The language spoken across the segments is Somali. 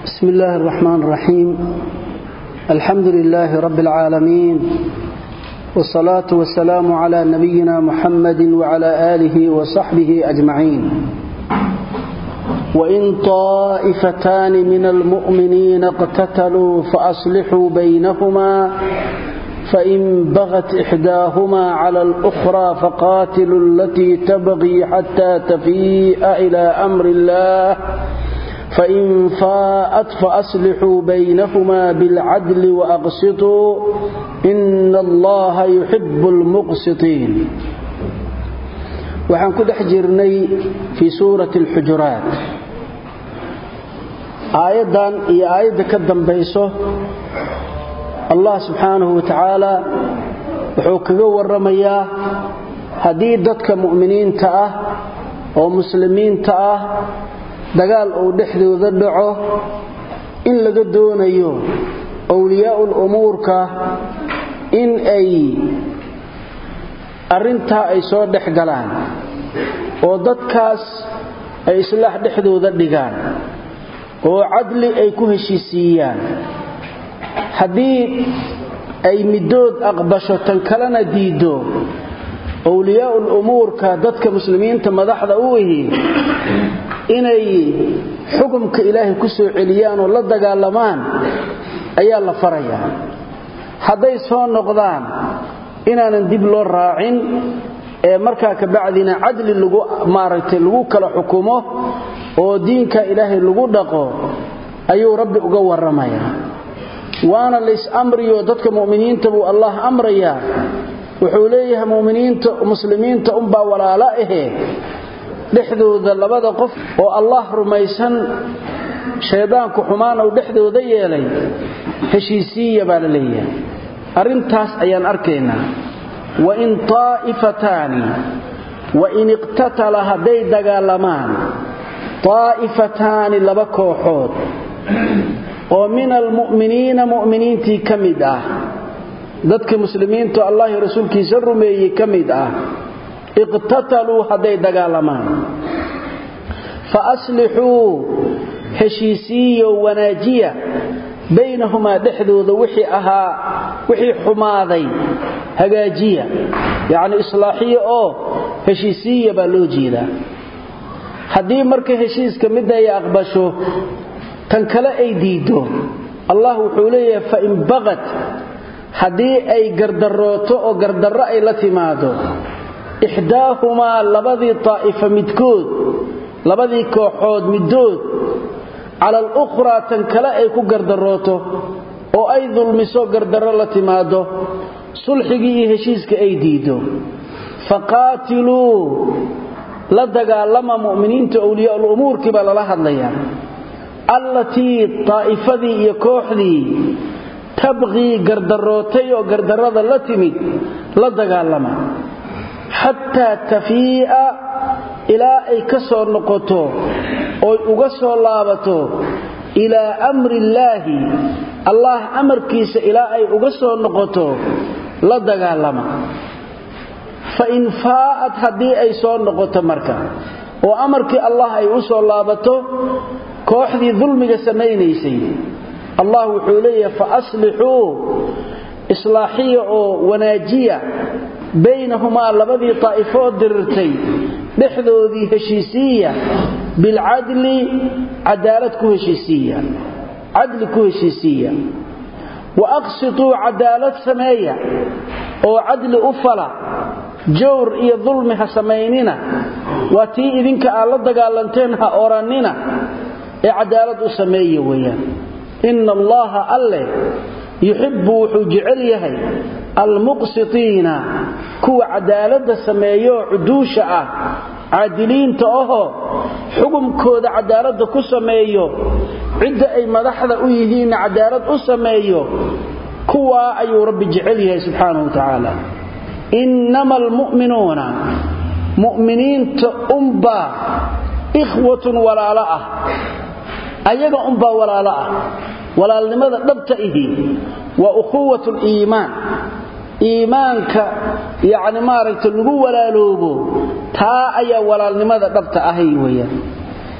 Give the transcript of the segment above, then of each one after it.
بسم الله الرحمن الرحيم الحمد لله رب العالمين والصلاة والسلام على نبينا محمد وعلى آله وصحبه أجمعين وإن طائفتان من المؤمنين اقتتلوا فأصلحوا بينهما فإن بغت إحداهما على الأخرى فقاتلوا التي تبغي حتى تفيء إلى أمر الله فإن فاءت فأصلحوا بينهما بالعدل وأقسطوا إن الله يحب المقسطين waxaan ku dhex jirnay fii suurati alxujuraat aayaddan iyo aayadda ka dambayso allah subxaanahu wa tacaala wuxuu kaga warramayaa haddii dadka mu'miniinta ah oo muslimiinta ah dagaal uu dhexdooda dhaco in laga doonayo wliyaa'ul umuurka in ay arrintaa ay soo dhex galaan oo dadkaas ay islaax dhexdooda dhigaan oo cadli ay ku heshiisiiyaan haddii ay middood aqbasho tan kalena diiddo wliyaa'ul umuurka dadka muslimiinta madaxda u ihi inay xukumka ilaahay ku soo celiyaan oo la dagaalamaan ayaa la farayaa hadday soo noqdaan inaanan dib loo raacin ee markaa kabacdina cadli lagu maaragtay lagu kala xukumo oo diinka ilaahay lagu dhaqo ayuu rabbi uga warramayaa waana lays amriyo dadka mu'miniinta buu allah amrayaa wuxuu leeyahay muminiinta muslimiinta unbaa walaalo ahe dhexdooda labada qof oo allah rumaysan shaydaanku xumaan uu dhexdooda yeelay heshiisiiya baa la leeyahay arrintaas ayaan arkaynaa wain taa'ifataani wain iqtatala hadday dagaalamaan taa'ifataani laba kooxood oo min almu'miniina mu'miniintii ka mid ah dadka muslimiintu allahi rasuulkiisa rumeeyey ka mid ah iqtataluu hadday dagaalamaan fa aslixuu heshiisiiyo wanaajiya baynahumaa dhexdooda wixii ahaa wixii xumaaday hagaajiya yacni islaaxiya oo heshiisiiya baa loo jeedaa haddii marka heshiiska midda ay aqbasho tan kale ay diiddo allah wuxuu leeyahay fain baqat haddii ay gardarooto oo gardarro ay la timaado ixdaahumaa labadii taa'ifa midkood labadii kooxood middood cala alukhraa tan kale ay ku gardarooto oo ay dulmiso gardarro la timaado sulxigii iyo heshiiska ay diiddo faqaatiluu la dagaalama mu'miniinta awliyaa'ul umuurkii baa lala hadlayaa allatii taa'ifadii iyo kooxdii tabqii gardarootay oo gardarrada la timid la dagaalama xataa tafii'a ilaa ay ka soo noqoto oy uga soo laabato ilaa amri illaahi allaah amarkiisa ilaa ay uga soo noqoto la dagaalama fa in faa'ad haddii ay soo noqoto marka oo amarkii allah ay u soo laabato kooxdii dulmiga samaynaysay allah wuxuu leeyahay fa aslixuu islaaxiya oo wanaajiya baynahumaa labadii taa'ifoo dirirtay dhexdoodii heshiisiiya bilcadli cadaalad ku heshiisiiya cadli ku heshiisiiya wa aqsituu cadaalad sameeya oo cadli u fala jawr iyo dulmi ha samaynina waa tii idinka aad la dagaalanteen ha orannina ee cadaalad u sameeya weeyaan ina allaha alleh yuxibbu wuxuu jecel yahay almuqsitiina kuwa cadaaladda sameeyooo cuduusha ah caadiliinta ahoo xukumkooda cadaaladda ku sameeyo cidda ay madaxda u yihiinna cadaalad u sameeyo kuwaa ayuu rabbi jecel yahay subxaanahu wa tacaala innama almu'minuuna mu'miniinta unbaa ikhwatun walaalo ah ayaga unbaa walaalo ah walaalnimada dhabta ihi waa ukhuwat liimaan iimaanka yacni maaragta lagu walaaloobo taa ayaa walaalnimada dhabta ahay weeyaan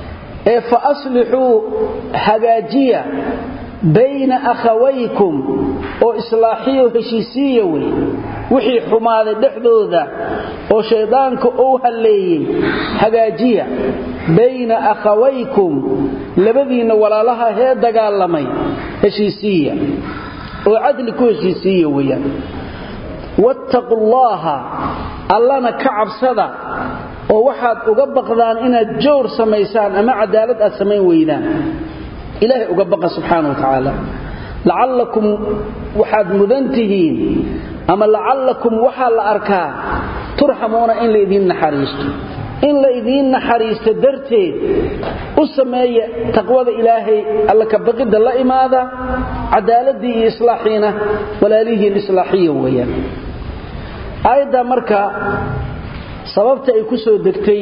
ee fa aslixuu hagaajiya bayna akhawaykum oo islaaxiyo heshiisiiya wey wixii xumaaday dhexdooda oo shayddaanka uu halleeyey hagaajiya bayna akhawaykum labadiinna walaalaha hee dagaalamay heshiisiiya oo cadli ku heshiisiiya weeyaan wattaqu llaaha allana ka cabsada oo waxaad uga baqdaan inaad jowr samaysaan ama cadaalad aad samayn weydaan ilaahay uga baqa subxaana wa tacaala lacallakum waxaad mudan tihiin ama lacallakum waxaa la arkaa turxamuuna in laydiin naxariisto in laydiin naxariisto darteed u sameeya taqwada ilaahay alla ka baqidda la imaada cadaaladii iyo islaaxiina walaalihiin islaaxiya weeyaan aayaddaa marka sababta ay ku soo degtay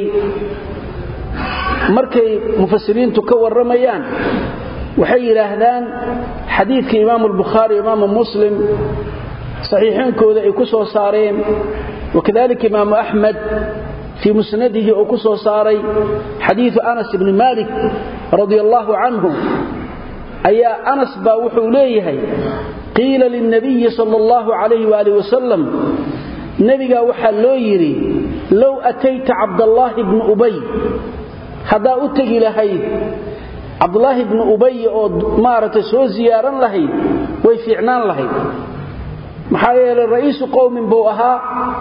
markay mufasiriintu ka warramayaan waxay yidhaahdaan xadiidka imaamu albukhaari imaamu muslim saxiixeenkooda ay ku soo saareen wakadalika imaamu axmed fii musnadihi oo ku soo saaray xadiidu anas ibni malik radia allaahu canhu ayaa anas baa wuxuu leeyahay qiila lilnabiyi sal allahu calayh waali wasalam nebigaa waxaa loo yidhi low atayta cabdallaahi bnu ubay haddaa u tegi lahayd cabdulaahi bnu ubay oo maaragtay soo ziyaaran lahayd way fiicnaan lahayd maxaa yeelay ra'iisu qowmin buu ahaa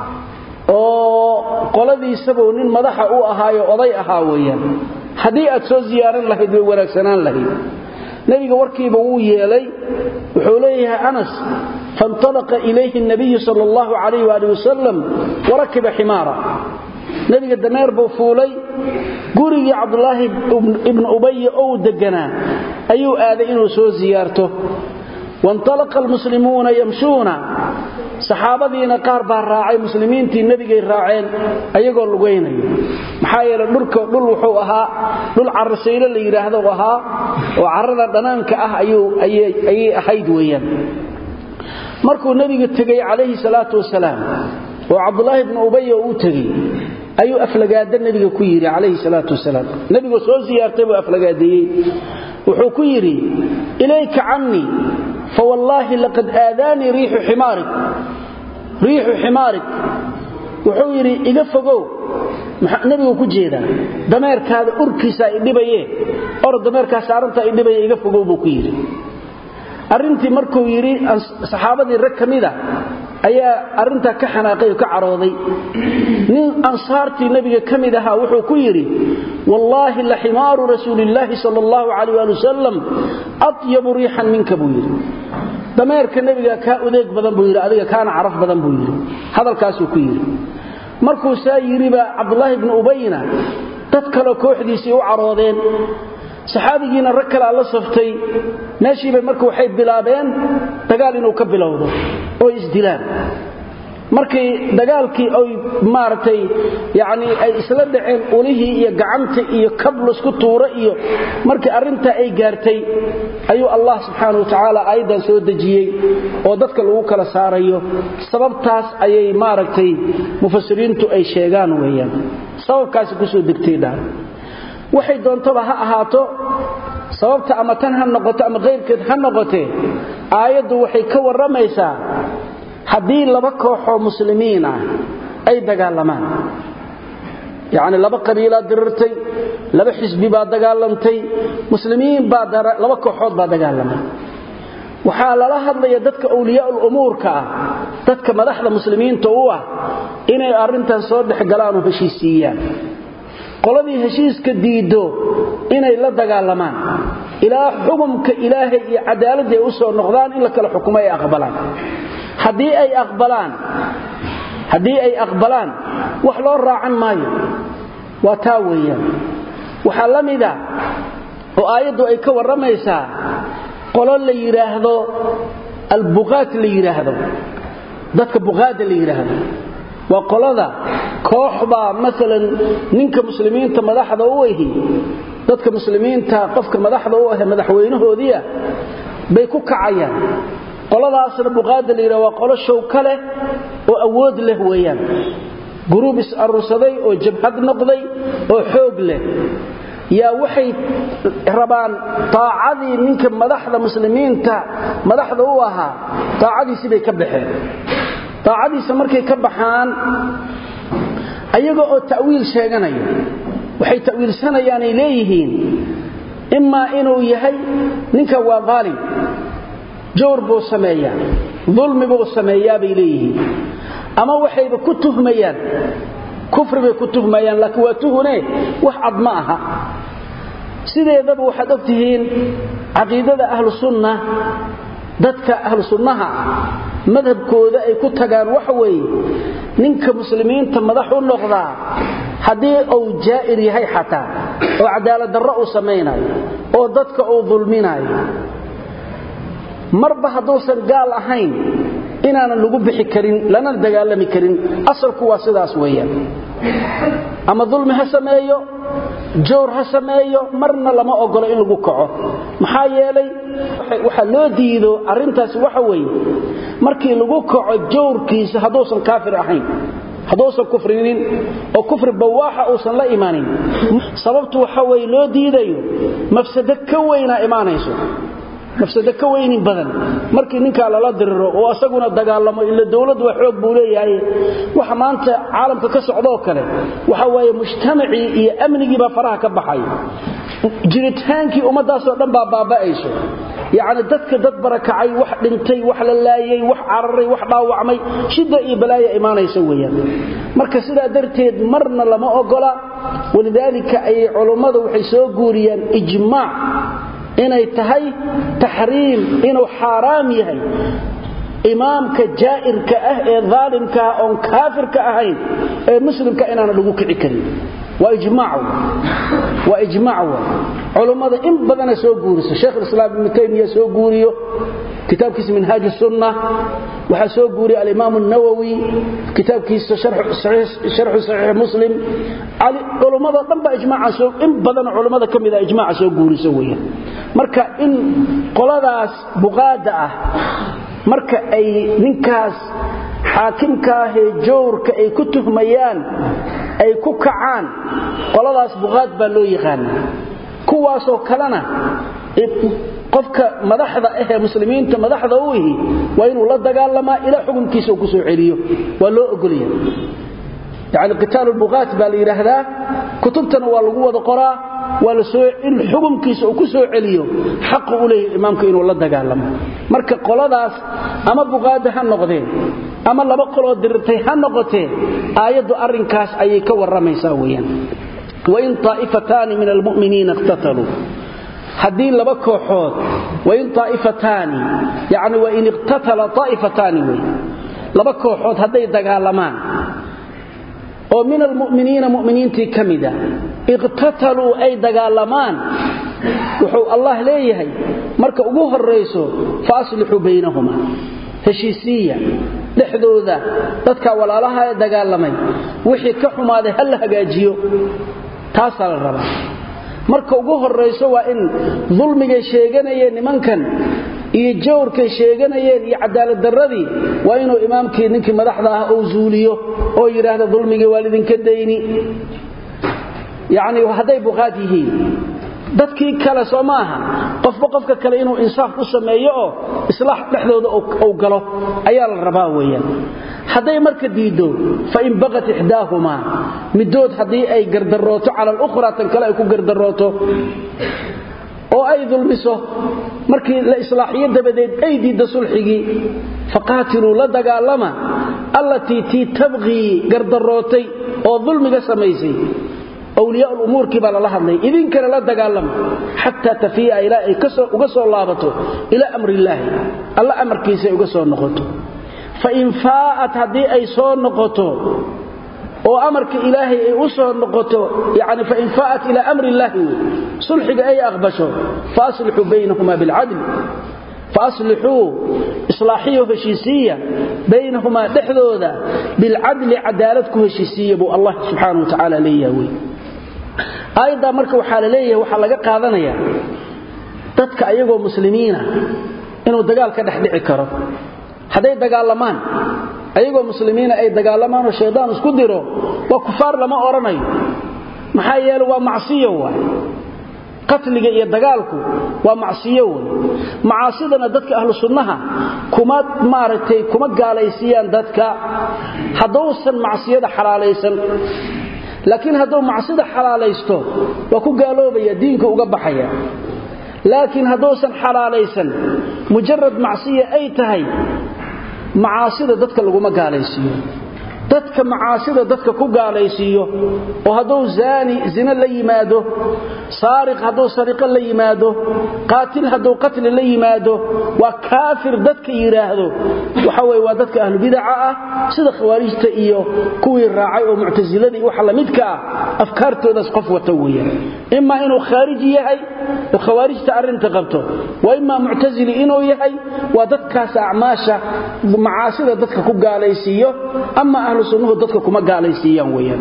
oo qoladiisabuu nin madaxa u ahaayo oday ahaa weeyaan haddii aad soo ziyaaran lahayd way wanaagsanaan lahayd nebiga warkiiba wuu yeelay wuxuu leeyahay anas faintalaqa ilayhi nabiyu sal allahu calayh waali wasalam warakiba ximaara nebiga dameer buu fuulay gurigii cabdulaahi ibnu ubaya ou deganaa ayuu aaday inuu soo ziyaarto waintalaqa almuslimuuna yamshuuna saxaabadiina qaar baa raacay muslimiintii nebigay raaceen ayagoo lugaynayo maxaa yeele dhulka dhul wuxuu ahaa dhul carasaylo la yidhaahdo ahaa oo carrada dhanaanka ah ayay ahayd weeyaan markuu nebiga tegey calayhi salaatu wasalaam oo cabdulaahi ibnu ubaya uu tegey ayuu aflagaada nebiga ku yidhi calayhi salaatu wasalaam nebigoo soo siyaartay buu aflagaadeeyey wuxuu ku yidhi ilayka cannii fawallaahi laqad aadaanii riixu ximaarik riixu ximaarik wuxuu yidhi iga fogow nebigu ku jeedaa dameerkaada urkiisaa idhibaye or dameerkaa saarantaa idhibaya iga fogow buu ku yidhi arrintii markuu yidhi saxaabadii rag ka mida ayaa arrintaa ka xanaaqay oo ka carooday nin ansaartii nebiga ka mid ahaa wuxuu ku yidhi wallaahi la ximaaru rasuulillaahi sal allahu calayh ali wasalam atyabu riixan minka buu yidhi dameerka nebiga kaa udeeg badan buu yidhi adiga kaana caraf badan buu yidhi hadalkaasuu ku yidhi markuu saa yidhiba cabdulaahi ibnu ubayna dad kaleo kooxdiisii u caroodeen saxaabigiina rag kalea la saftay meeshiibay marka waxay bilaabeen dagaal inuu ka bilowdo oo isdilaan markii dagaalkii ay maaragtay yacnii ay isla dhaceen ulihii iyo gacanta iyo kablusku tuuro iyo markii arrintaa ay gaartay ayuu allah subxaana wa tacaala aayaddan soo dejiyey oo dadka lagu kala saarayo sababtaas ayay maaragtay mufasiriintu ay sheegaan weeyaan sababkaasi kusoo degtay dhaa waxay doontaba ha ahaato sababta ama tan ha noqoto ama kayrkeed ha noqotee aayaddu waxay ka warramaysaa haddii laba kooxoo muslimiin ah ay dagaalamaan yacni laba qabiilaa dirirtay laba xisbi baa dagaalamtay muslimiin baa laba kooxood baa dagaalamay waxaa lala hadlaya dadka awliyaa'ul umuurka ah dadka madaxda muslimiinta u ah inay arrintan soo dhexgalaanoo heshiisiiyaan qoladii heshiiska diiddo inay la dagaalamaan ilaa xukumka ilaahay iyo cadaaladda ay u soo noqdaan in la kala xukumo ay aqbalaan haddii ay aqbalaan haddii ay aqbalaan wax loo raacan maayo waa taa weeyaan waxaa la mida oo aayaddu ay ka warramaysaa qolo la yidhaahdo albuqaat la yidhaahdo dadka buqaada la yidhaahdo waa qolada koox baa maalan ninka muslimiinta madaxda u ahi dadka muslimiinta qofka madaxda u ahe madaxweynahoodiia bay ku kacayaan qoladaasna buqaada la yidhah waa qolo showka leh oo awood leh weeyaan guruub is-arursaday oo jabhad noqday oo xoog leh yaa waxay rabaan taacadii ninka madaxda muslimiinta madaxda u ahaa taacadiisii bay ka baxeen taacadiisa markay ka baxaan ayaga oo ta'wiil sheeganaya waxay ta'wiilsanayaanay leeyihiin imaa inuu yahay ninka waa daalim jawr buu sameeyaa dulmi buu sameeyaa bay leeyihiin ama waxayba ku tuhmayaan kufri bay ku tuhmayaan laakiin waa tuhune wax cad ma aha sideedaba waxaad og tihiin caqiidada ahlu sunna dadka ahlu sunnaha ah madhabkooda ay ku tagaan waxa weeye ninka muslimiinta madax u noqdaa haddii uu jaa'ir yahay xataa oo cadaalad darro uu samaynayo oo dadka uu dulminayo marba hadduusan gaal ahayn inaanan lagu bixi karin lana dagaalami karin asalku waa sidaas weeyaan ama dulmi ha sameeyo jawr ha sameeyo marna lama ogolo in lagu kaco maxaa yeelay waxaa loo diido arrintaasi waxa weeye markii lagu kaco jawrkiisa hadduusan kaafir ahayn hadduusan kufrinin oo kufri bawaaxa uusan la imaanin sababtu waxa weye loo diidayo mafsado ka weynaa imaanayso mafsado ka weynin badan markii ninkaa lala diriro oo asaguna dagaalamo ila dowladdu waa xoog buu leeyahay waxa maanta caalamka ka socdoo kale waxa waaye mujtamacii iyo amnigiibaa faraha ka baxaya jiritaankii ummadaasoo dhan baa baaba'ayso yacni dadka dad barakacay wax dhintay wax la laayay wax cararay wax dhaawacmay shidda iyo balaaya imaanaysa weeyaan marka sidaa darteed marna lama ogola walidaalika ayay culummadu waxay soo guuriyaan ijmaac inay tahay taxriim inuu xaaraam yahay imaamka jaa'irka ah ee daalimka ah oon kaafirka ahayn ee muslimka inaana lagu kici karin waa ijmaac waa ijmaac wa culummada in badana soo guuriso sheekh islaam ibnu taymiya soo guuriyo kitaabkiisa minhaaj sunna waxaa soo guuriya alimaam nawowi kitaabkiisa sharxu saxiix muslim culummada dhan baa ijmaaca in badan culummada ka mida ijmaaca soo guuriso weeyaan marka in qoladaas buqaada ah marka ay ninkaas xaakimkaahee jawrka ay ku tuhmayaan ay ku kacaan qoladaas buqaad baa loo yaqaana kuwaasoo kalena qofka madaxda ahee muslimiinta madaxda u ihi waa inuu la dagaalamaa ilaa xukunkiisa uu ku soo celiyo waa loo ogolya yani qitaalu lbuqaat baa la yidhaahdaa kutubtana waa lagu wada qoraa waa in xukunkiisa uu ku soo celiyo xaqu u leeyahy imaamka inuu la dagaalamo marka qoladaas ama buqaada ha noqdeen ama laba qoloo dirirtay ha noqotee aayaddu arrinkaas ayay ka warramaysaa weyaan wain taa'ifataani min almu'miniina iqtataluu haddii laba kooxood wain taa'ifataani yani wain iqtatala taa'ifataani wey laba kooxood hadday dagaalamaan oo min almu'miniina mu'miniintii ka mida iqtataluu ay dagaalamaan wuxuu allah leeyahay marka ugu horrayso fa aslixuu baynahuma heshiisiiya dhexdooda dadka walaalaha ee dagaalamay wixii ka xumaaday ha la hagaajiyo taasaa la rabaa marka ugu horrayso waa in dulmigay sheeganayeen nimankan iyo jawrkay sheeganayeen iyo cadaaladdarradii waa inuu imaamkii ninkii madaxda ah uu zuuliyo oo yidhaahda dulmigii waa lidinka dayni yacni hadday buqaad yihiin dadkii kale soo maaha qofba qofka kale inuu insaaf u sameeyo oo islaax dhexdooda uu galo ayaa la rabaa weeyaan hadday marka diiddo fain baqat ixdaahumaa middood haddii ay gardarooto cala alukhraa tan kale ay ku gardarooto oo ay dulmiso markii la islaaxiyo dabadeed ay diidda sulxigii faqaatiluu la dagaalama allatii tii tabqii gardarootay oo dulmiga samaysay wliyaa umuurkii baa lala hadlay idinkana la dagaalama xataa tafii'a ilaa ay uga soo laabato ilaa amrillaahi alla amarkiisa ay uga soo noqoto fain faa'at haddii ay soo noqoto oo amarka ilaahay ay u soo noqoto yani fain faa'at ilaa amri illaahi wey sulxiga ay aqbasho faaslixuu baynahumaa bilcadl faaslixuu islaaxiyo heshiisiiya baynahumaa dhexdooda bilcadli cadaalad ku heshiisiiya buu allah subxaana wa tacaala leeyaha wey aayaddaa marka waxaa la leeyahay waxaa laga qaadanayaa dadka ayagoo muslimiina inuu dagaal ka dhex dhici karo hadday dagaalamaan ayagoo muslimiina ay dagaalamaan oo shaydaan isku diro waa kufaar lama odhanayo maxaa yeele waa macsiyo waay qatliga iyo dagaalku waa macsiyo wey macaasidana dadka ahlu sunnaha kuma maaragtay kuma gaalaysiiyaan dadka hadduusan macsiyada xalaalaysan laakiin hadduu macsida xalaalaysto waa ku gaaloobaya diinka uga baxaya laakiin hadduusan xalaalaysan mujarad macsiya ay tahay macaasida dadka laguma gaalaysiiyo dadka macaasida dadka ku gaalaysiiyo oo hadduu zaani zina la yimaado saariq hadduu sariqo la yimaado qaatil hadduu qatli la yimaado waa kaafir dadka yidhaahdo waxa weye waa dadka ahlubidaca ah sida khawaarijta iyo kuwii raacay oo muctasiladii waxa lamidka ah afkaartoodaas qof wata weeyaan imaa inuu khaariji yahay oo khawaarijta arrinta qabto wa imaa muctasili inuu yahay waa dadkaas acmaasha macaasida dadka ku gaalaysiiyo ama ahlu sunnuhu dadka kuma gaalaysiiyaan weeyaan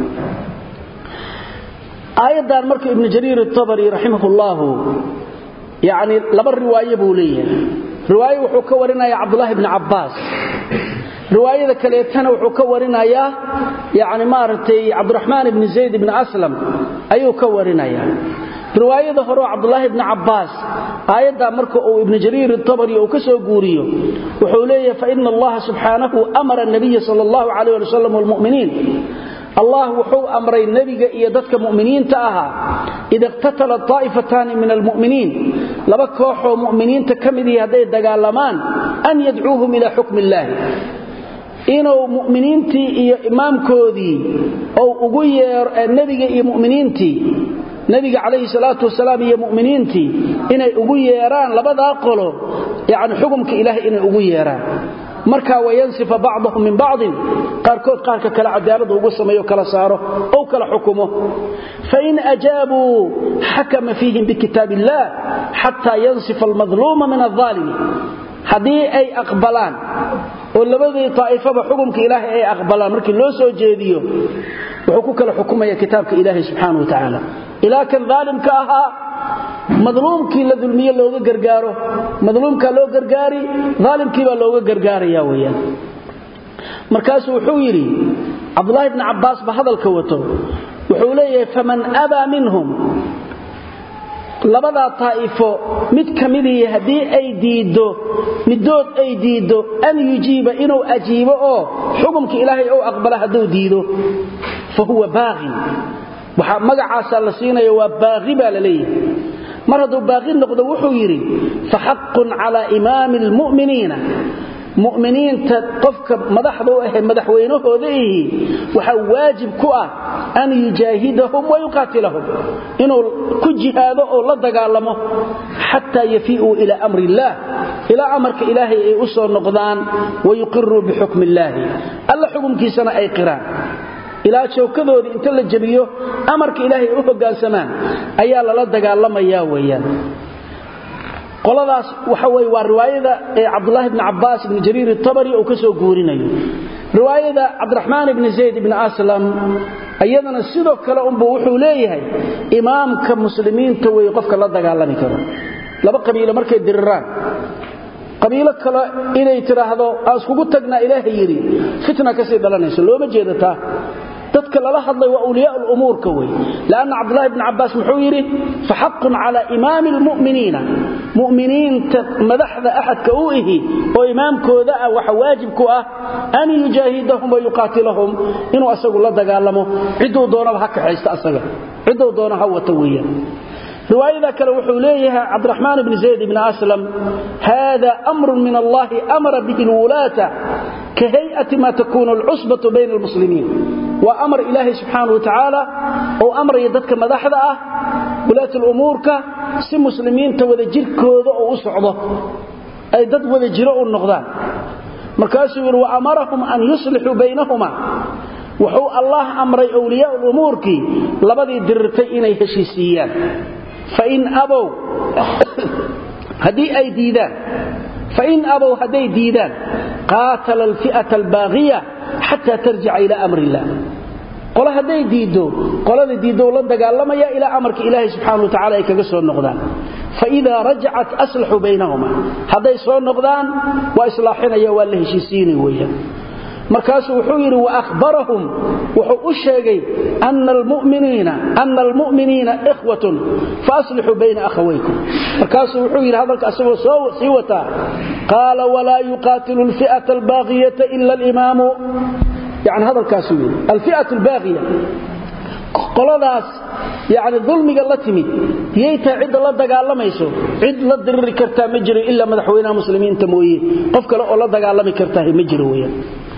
aayaddan marka ibnu jariir atabari raximahullahu yacni laba riwaaye buu leeyahay riwaaye wuxuu ka warinayaa cabdullaahi bni cabbaas riwaayada kaleetana wuxuu ka warinayaa yacni maaragtay cabdiraxmaan ibni zayd ibni aslam ayuu ka warinayaa riwaayada hore oo cabdulaahi bni cabbaas aayaddaa marka uu ibnu jariir atabari uu ka soo guuriyo wuxuu leeyahay faina allaha subxaanahu amara nabiya sal allahu calayh ali wasalam walmu'miniin allah wuxuu amray nebiga iyo dadka mu'miniinta ahaa ida iqtatala taa'ifataani min almu'miniin laba kooxoo mu'miniinta ka midii hadday dagaalamaan an yadcuuhum ilaa xukmi illaahi inuu mu'miniintii iyo imaamkoodii ou ugu yeero nebiga iyo mu'miniintii nabiga calayhi salaatu wasalaam iyo mu'miniintii inay ugu yeeraan labadaa qolo yacni xukumka ilaahay inay ugu yeeraan markaa wayansifa bacdahum min bacdin qaarkood qaarka kale cadaalada ugu sameeyo kala saaro ou kala xukumo fain ajaabuu xakama fiihim bikitaab illah xataa yansifa almadluuma min alaalimi haddii ay aqbalaan oo labadii taa'ifaba xukumka ilaahay ay aqbalaan markii loo soo jeediyo wuxuu ku kala xukumaya kitaabka ilaahay subxaana wa tacaala ilaa kan daalimka ahaa madluumkii la dulmiye looga gargaaro madluumkaa loo gargaari daalimkiibaa looga gargaaraya weyaan markaasuu wuxuu yidhi cabdulaahi bni cabbaas ba hadalka wato wuxuu leeyahay faman abaa minhum labadaa taa'ifo mid ka midii haddii ay diiddo middood ay diiddo an yujiiba inuu ajiibo oo xukumka ilaahay ou aqbala hadduu diido fa huwa baaqin waxaa magacaasaa la siinaya waa baaqi baa la leeyahay mar hadduu baaqi noqdo wuxuu yidhi fa xaqun calaa imaami almu'miniina mu'miniinta qofka madaxda u ahe madaxweynahooda ihi waxaa waajib ku ah an yujaahidahum wa yuqaatilahum inuu ku jihaado oo la dagaalamo xataa yafii'uu ilaa amri illaah ilaa amarka ilaahay ay u soo noqdaan wayuqiruu bixukmi illaahi alla xukumkiisana ay qiraan ilaa joogkadoodii inta la jebiyo amarka ilaahay ay u hoggaansamaan ayaa lala dagaalamayaa weeyaan qoladaas waxa weye waa riwaayada ee cabdulaahi bni cabbaas ibni jariir itabari uu ka soo guurinayo riwaayada cabdiraxmaan ibni zayd ibni aslam iyadana sidoo kale unbu wuxuu leeyahay imaamka muslimiinta wey qofka la dagaalami karo laba qabiilo markay diriraan qabiilo kale inay tidhaahdo aan iskugu tagnaa ilaahay yidhi fitna kasii dhalanayso looma jeedataa dadka lala hadlay waa awliyaa lumuurka wey lanna cabdulahi bni cabbaas muxuu yidhi faxaqun calaa imaami lmu'miniina mu'miniinta madaxda axadka u ihi oo imaamkooda ah waxa waajib ku ah an yujaahidahum wa yuqaatilahum inuu asagu la dagaalamo cidduu doonaba ha kaxaysta asaga cidduu doona ha wata weeyaan riwaayada kale wuxuu leeyahay cabdiraxmaan bni zayd bni aslam hada amrun min allahi amara bihi lwulaata ka hay'ati ma takunu alcusbatu bayna almuslimiin waa amar ilaahay subxaana wa tacaala oo amraya dadka madaxda ah wulaat lumuurka si muslimiinta wada jirkooda oo u socdo ay dad wada jiro u noqdaan markaasuu yidhi wa amarahum an yuslixuu baynahuma wuxuu allah amray wliyaa lumuurkii labadii dirirtay inay heshiisiiyaan fain abow haddii ay diidaan fain abow hadday diidaan qaatala alfi'ata albaaqiya xataa tarjica ilaa amri illah qole hadday diiddo qolada diiddo la dagaalamaya ilaa amarka ilaahay subxaana wa tacala ay kaga soo noqdaan faidaa rajacat aslaxuu baynahuma hadday soo noqdaan waa islaaxinaya waa la heshiisiinay weeyaan markaasuu wuxuu yidhi waahbarahum wuxuu u sheegay ana almu'miniina ikhwatun faaslixuu bayna akhawaykum markaasuu wuxuu yidhi hadalka asagoo soo sii wataa qaala walaa yuqaatilu alfi'ata albaaqiyata ila alimaamu yani hadalkaasuu yidhi alfi'at albaaqiya qoladaas yani dulmiga la timid yay tahay cidda la dagaalamayso cid la diriri kartaa ma jiro ilaa madaxweynaha muslimiinta mooye qof kale oo la dagaalami kartaa ma jiro weyaan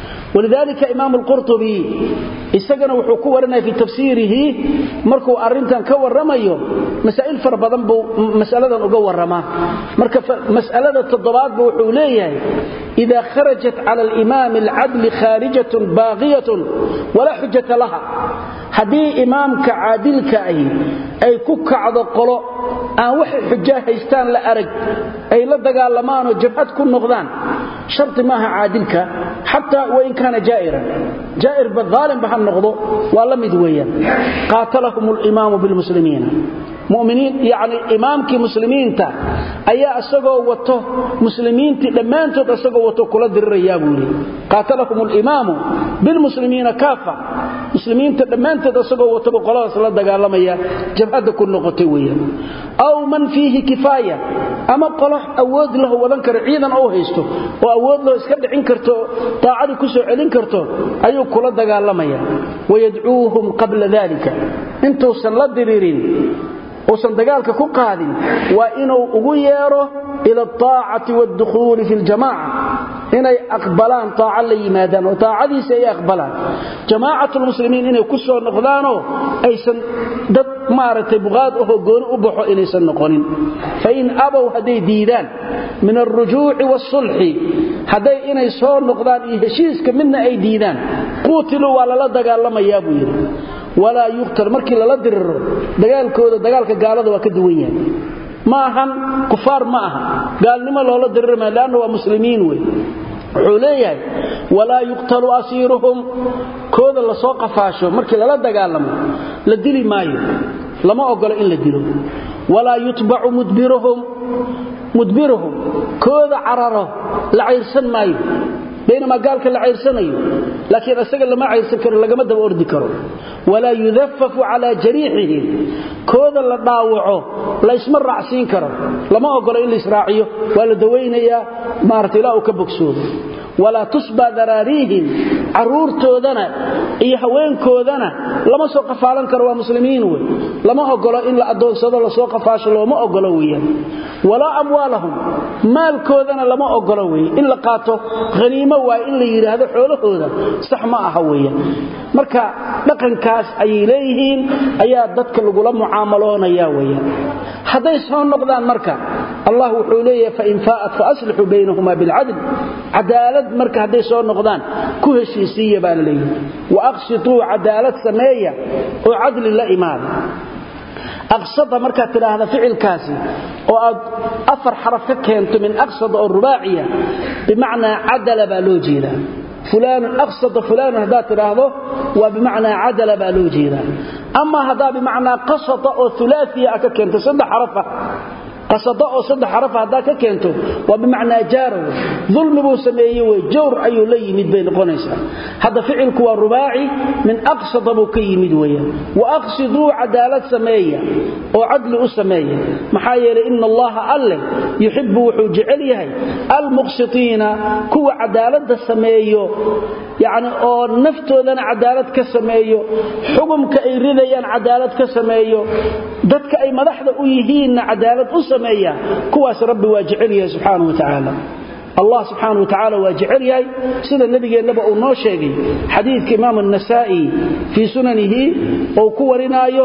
ولذلك إمام القرطبي isagana wuxuu ku warinaya fi tafsiirihi markuu arintan ka waramayo masaa'il far badan buu mas'aladan uga warama marka mas'alada toddobaad buu wuxuu leeyahay ida kharajat ala al-imam al-adl kharijatun baghiyatun wala hujjata laha hadii imaamka caadilka ay ay ku kacdo qolo aan wax xujja haystaan la arag ay la dagaalamaan oo jabhad ku noqdaan sharti maaha caadilka hatta wa in kana jaa'iran jaa'ir badhalim bahan noqdo waa la mid weeyaan qaatalahum al-imam bil muslimiin mu'miniin yaani imaamkii muslimiinta ayaa asagoo wato muslimiintii dhamaantood asagoo wato kula dirirayaa buu yiri qaatalahum al-imam bil muslimiina kaafa muslimiinta dhamaantood asagoo wato qoladaas la dagaalamaya jabhada ku noqotay weeyaan aw man fihi kifaya ama qolo awood lahu wadan karo ciidan oo haysto oo awood loo iska dhicin karto taacadi ku soo celin karto ayuu kula dagaalamaya wayad'uuhum qabla dhalika intuusan la diriirin uusan dagaalka ku qaadin waa inuu ugu yeero ila taacati wad-dukhul fi al-jamaa'a inay aqbalaan taaca la yimaadaan oo taacadiisa ay aqbalaan jamaacatul muslimiin inay ku soo noqdaanoo aysan dad maaragtay buqaad oo gooni u baxo inaysan noqonin fa in abaw haday diidaan min ar-rujuu'i was-sulhi haday inay soo noqdaan iyo heshiiska midna ay diidaan quutilu waa lala dagaalamayaa buu yiri walaa yuqtal markii lala diriro dagaalkooda dagaalka gaalada waa ka duwan yahay ma ahan kufaar ma aha gaalnimo loola dirirma laana waa muslimiin wey wuxuu leeyahay walaa yuqtalu asiiruhum kooda la soo qafaasho markii lala dagaalamo la dili maayo lama ogolo in la dilo walaa yutbacu mudbiruhum mudbiruhum kooda cararo la cayrsan maayo بينما قال كلا عيرسنيو لكن اسغا لما عيرسن كرو لغما دب اوردي كرو ولا يذفف على جريحه كودا لا داوعو لا اسم راعسين كرو لما اوغلو ان اسراعيو ولا دوينيا مارتي لا او كبوكسود ولا تصبى ذراريهم caruurtoodana iyo haweenkoodana lama soo qafaalan karo waa muslimiin wey lama ogolo in la adoonsado la soo qafaasho looma ogolo weeyaan walaa amwaalahum maalkoodana lama ogolo weeye in la qaato khaniimo waa in la yidhaahdo xoolahooda sax ma aha weeyaan marka dhaqankaas ayay leeyihiin ayaa dadka lagula mucaamaloonaya weeyaan hadday soo noqdaan marka allah wuxuu leeyahay fa in faa'at fa aslihu baynahuma bil adl adaalad marka hadday soo noqdaan ku heshiisiya baa leeyahay wa aqsitu adaalad sameeya oo adli la imaan aqsada marka tiraahdo ficilkaasi oo aad afar xaraf ka keento min aqsada oo rubaaciya bimaana adala baa loo jeedaa فلان أقصد فلان هذا تراهضه وبمعنى عدل بالوجيرا أما هذا بمعنى قصد أو ثلاثية أكاكين تصد حرفة قصد أو صد حرفة هذا كاكينته وبمعنى جاره ظلم بو سميه وجور أي لي مد بين قنيسة هذا فعل كوا رباعي من أقصد بو كي مدوية وأقصدوا عدالة سمية وعدل أسمية محايا إن الله أله يحب وحجعليه المقسطين كوا عدالة سميه يعني oo naftoodana cadaalad ka sameeyo xukumka ay ridayaan cadaalad ka sameeyo dadka ay madaxda u yihiin cadaalad u sameeya kuwaas rabbi waa jecel yahay subhanahu wa ta'ala الله سبحانه وتعالى واجعل ياي سيده نبيgeennaba uu noo sheegay xadiidka imaam an-nasa'i fi sunanihi oo ku warinaayo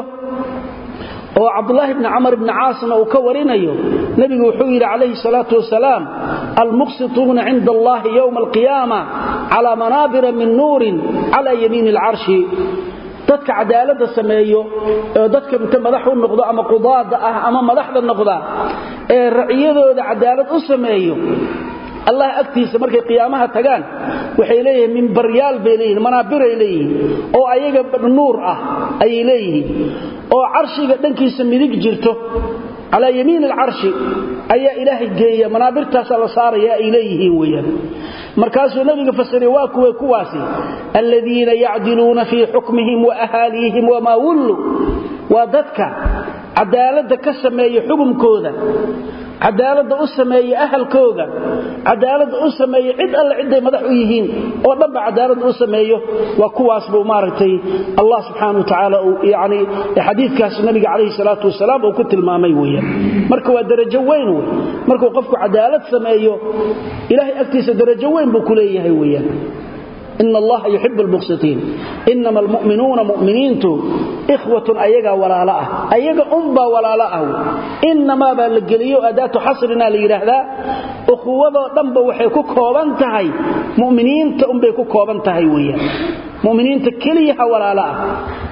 oo Abdullah ibn Amr ibn Aasna uu ka warinayo nabigu wuxuu yiri calayhi salatu wasalaam al-muqsituna 'inda Allah yawm al-qiyamah ala manabir min nurin ala yamin al-'arsh dadka cadaalada sameeyo oo dadka inta madax u noqdo ama qudaada ah ama madaxda noqda ee raciyadooda cadaalad u sameeyo الله agtiisa markay qiyaamaha tagaan waxay leeyihiin min baryaal bay leeyihiin manaabir ay leeyihiin oo ayaga nuur ah ay leeyihiin oo arshiga dhankiisa midig jirto calaa yamiin alcarshi ayaa ilaahay geeya manaabirtaasaa la saaraya ay leeyihiin weyaan markaasuu nabiga fasiray waa kuwe kuwaasi aladiina yacdiluuna fii xukmihim wa ahaaliihim wamaa wullu waa dadka cadaaladda ka sameeya xukumkooda cadaaladda u sameeya ahalkooga cadaaladda u sameeya cid alle ciday madax u yihiin oo dhanba cadaaladda u sameeyo waa kuwaas buu maaragtay allah subxaana wa tacaala yani xadiidkaas nabiga calayhi salaatu wasalaam uu ku tilmaamay weeyaan marka waa darajo weyn wey markuu qofku cadaalad sameeyo ilahay agtiisa darajo weyn buu ku leeyahay weeyaan in allaha yuxib lmuqsitiin inama almu'minuuna mu'miniintu ikhwatun ayagaa walaalo ah ayaga unbaa walaalo ah inamaa baa la geliyo adaatu xasrina la yidhaahdaa ukhuwadoo dhanba waxay ku kooban tahay muminiinta unbay ku kooban tahay weyaan muminiinta keliyaha walaalo ah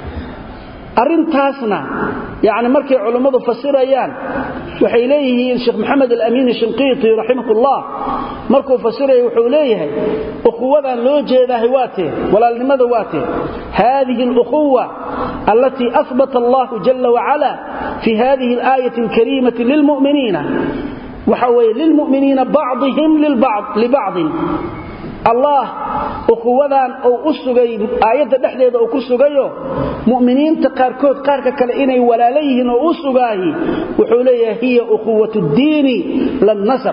arintaasna yani markay culammadu fasirayaan waxay leeyihiin sheekh maxamed alamiin shinqiiti raximahullah markuu fasiraya wuxuu leeyahay ukhuwadan loo jeedaahay waatee walaalnimada waatee hadihi alukhuwa allatii ahbata allahu jala wacala fi hadihi alaayati alkariimati lilmuminiina waxa weye lilmuminiina bacdihim libacdin allah ukhuwadan uu u sugay aayadda dhexdeeda uu ku sugayo mu'miniinta qaarkood qaarka kale inay walaalo yihiin oo u sugaahi wuxuu leeyahay hiya ukhuwat ddiini lannasab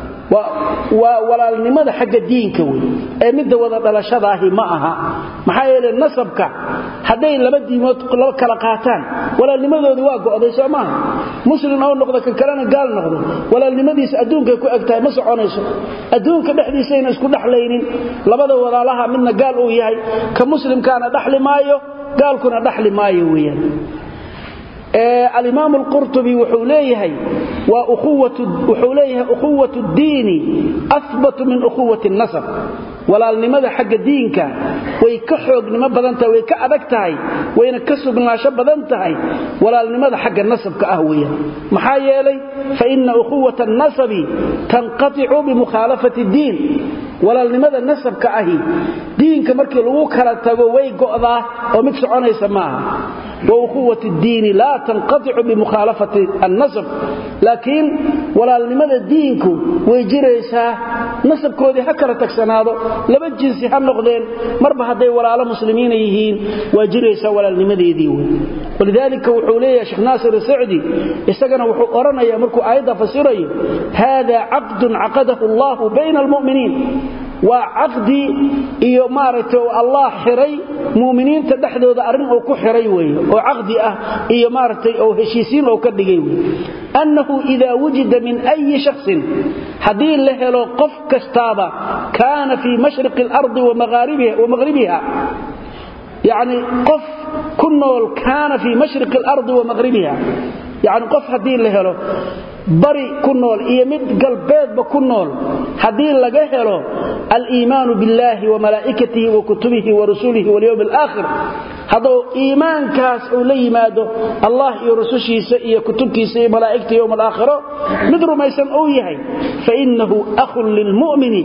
waa walaalnimada xagga diinka wey ee midda wada dhalashadaahi ma aha maxaa yeele nasabka hadday laba diimood laba kala qaataan walaalnimadoodii waa go'day soo maaha muslim oo noqdo kan kalena gaal noqdo walaalnimadiisa adduunkay ku eg tahay ma soconayso adduunka dhexdiisayna isku dhexlaynin labada walaalaha midna gaal uu yahay ka muslimkaana dhaxli maayo gaalkuna dhaxli maayo weeyaan alimaam alqurtubi wuxuu leeyahay wuxuu leeyahay ukhuwat ddiini ahbatu min ukhuwati nasab walaalnimada xagga diinka way ka xoognimo badan tahay way ka adag tahay wayna ka sugnaansho badan tahay walaalnimada xagga nasabka ah weeyaan maxaa yeelay fa ina ukhuwata annasabi tanqaticu bimukhaalafati ddiin walaalnimada nasabka ahi diinka markii lagu kala tago way go'daa oo mid soconaysa maaha wauhuwat ddiini laa tanqaticu bimukhaalafati annasab laakiin walaalnimada diinku way jiraysaa nasabkoodii ha kala tagsanaado laba jinsi ha noqdeen marba hadday walaalo muslimiina yihiin waa jiraysaa walaalnimadeedii wey walidaalika wuxuu leeyahay sheekh naasir sacdi isagana wuxuu odhanaya markuu aayadda fasirayo hada caqdun caqadahu allahu bayna almu'miniin waa caqdi iyo maaragtay allah xiray mu'miniinta dhexdooda arrin uu ku xiray weeye oo caqdi ah iyo maaragtay oo heshiisiin oo ka dhigay wey annahu idaa wujida min ayi shaksin haddii la helo qof kastaaba kaana fii mashriqi alardi wa maghribiha yacni qof ku nool kaana fii mashriqi alardi wa maghribiha yacni qof haddii la helo bari ku nool iyo mid galbeedba ku nool haddii laga helo aliimaanu biاllahi wamalaa'ikatihi wa kutubihi wa rusulihi walyowmi alaakhir hadduu iimaankaas uu la yimaado allah iyo rusushiisa iyo kutubtiisa iyo malaa'igta yowm alaakhiro mid rumaysan uu yahay fainahu akhun lilmu'mini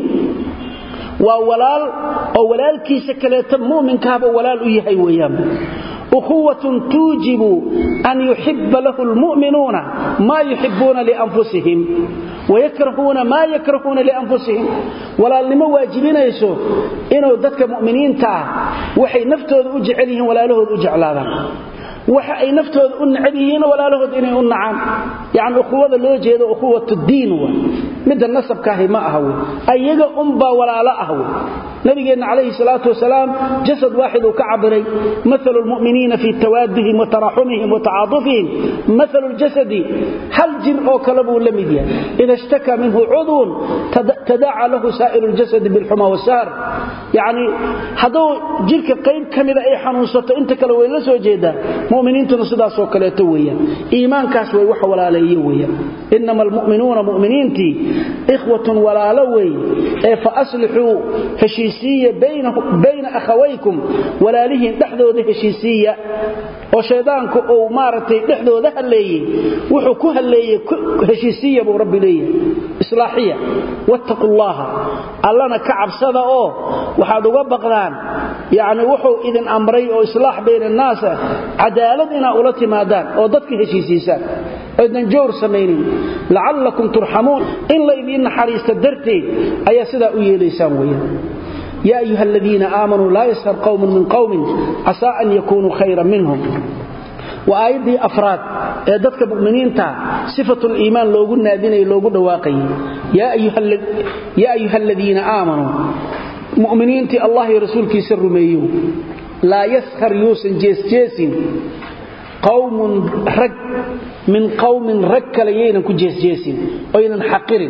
waa walaal oo walaalkiisa kaleeto mu'minkaaba walaal u yahay weeyaan ukhuwatun tuujibu an yuxiba lahu lmu'minuuna maa yuxibuuna lianfusihim wayakrahuuna maa yakrahuuna lianfusihim walaalnimo waajibinayso inuu dadka mu'miniinta ah waxay naftooda u jecel yihiin walaalahood u jeclaadaan waxa ay naftooda u necab yihiin walaalahood inay u nacaan yani ukhuwada loo jeedo ukhuwat diin w midda nasabkaahi ma aha w ayaga unbaa walaalo ah w nabigeenna calayhi salaatu wasalaam jasad waaxid uu ka cabiray maalu lmuminiina fii tawaadihim wa taraxumihim wa tacaatufihim maalu ljasadi hal jir oo kale buu la mid yahay ida ishtakaa minhu cudwun tadaca lahu saa'iru ljasadi bilxuma wasaar yani hadduu jirka qayb ka mida ay xanuunsato inta kale way la soo jeedaa muminiintuna sidaasoo kaleeto weeyaan iimaankaas way wax walaaleeye weeyaan inama almu'minuuna mu'miniintii ikhwatun walaalo weeye ee fa aslixuu heshiisiiya bayna akhawaykum walaalihiin dhexdooda heshiisiiya oo shaydaanku uu maaragtay dhexdooda halleeyey wuxuu ku halleeyey heshiisiiya buu rabbi leeyahay islaaxiya wattaqu llaha allana ka cabsada oo waxaad uga baqdaan yacni wuxuu idin amray oo islaax bayna annaasa cadaalad inaa ula timaadaan oo dadka heshiisiisaan oodan jawr samaynin lacallakum turxamuun in la idiin naxariista darteed ayaa sidaa u yeelaysaan weeyaan yaa ayuha aladiina aamanuu laa yashar qowmun min qowmin casaa an yakunuu khayran minhum waa aayaddii afraad ee dadka mu'miniinta sifatuliimaan loogu naadinaya loogu dhawaaqayay yaa ayuha aladiina aamanuu mu'miniintii allah iyo rasuulkiisa rumeeyo laa yaskhar yuusan jeesjeesin qawmun rag min qawmin rag kale yaynan ku jeesjeesin oynan xaqirin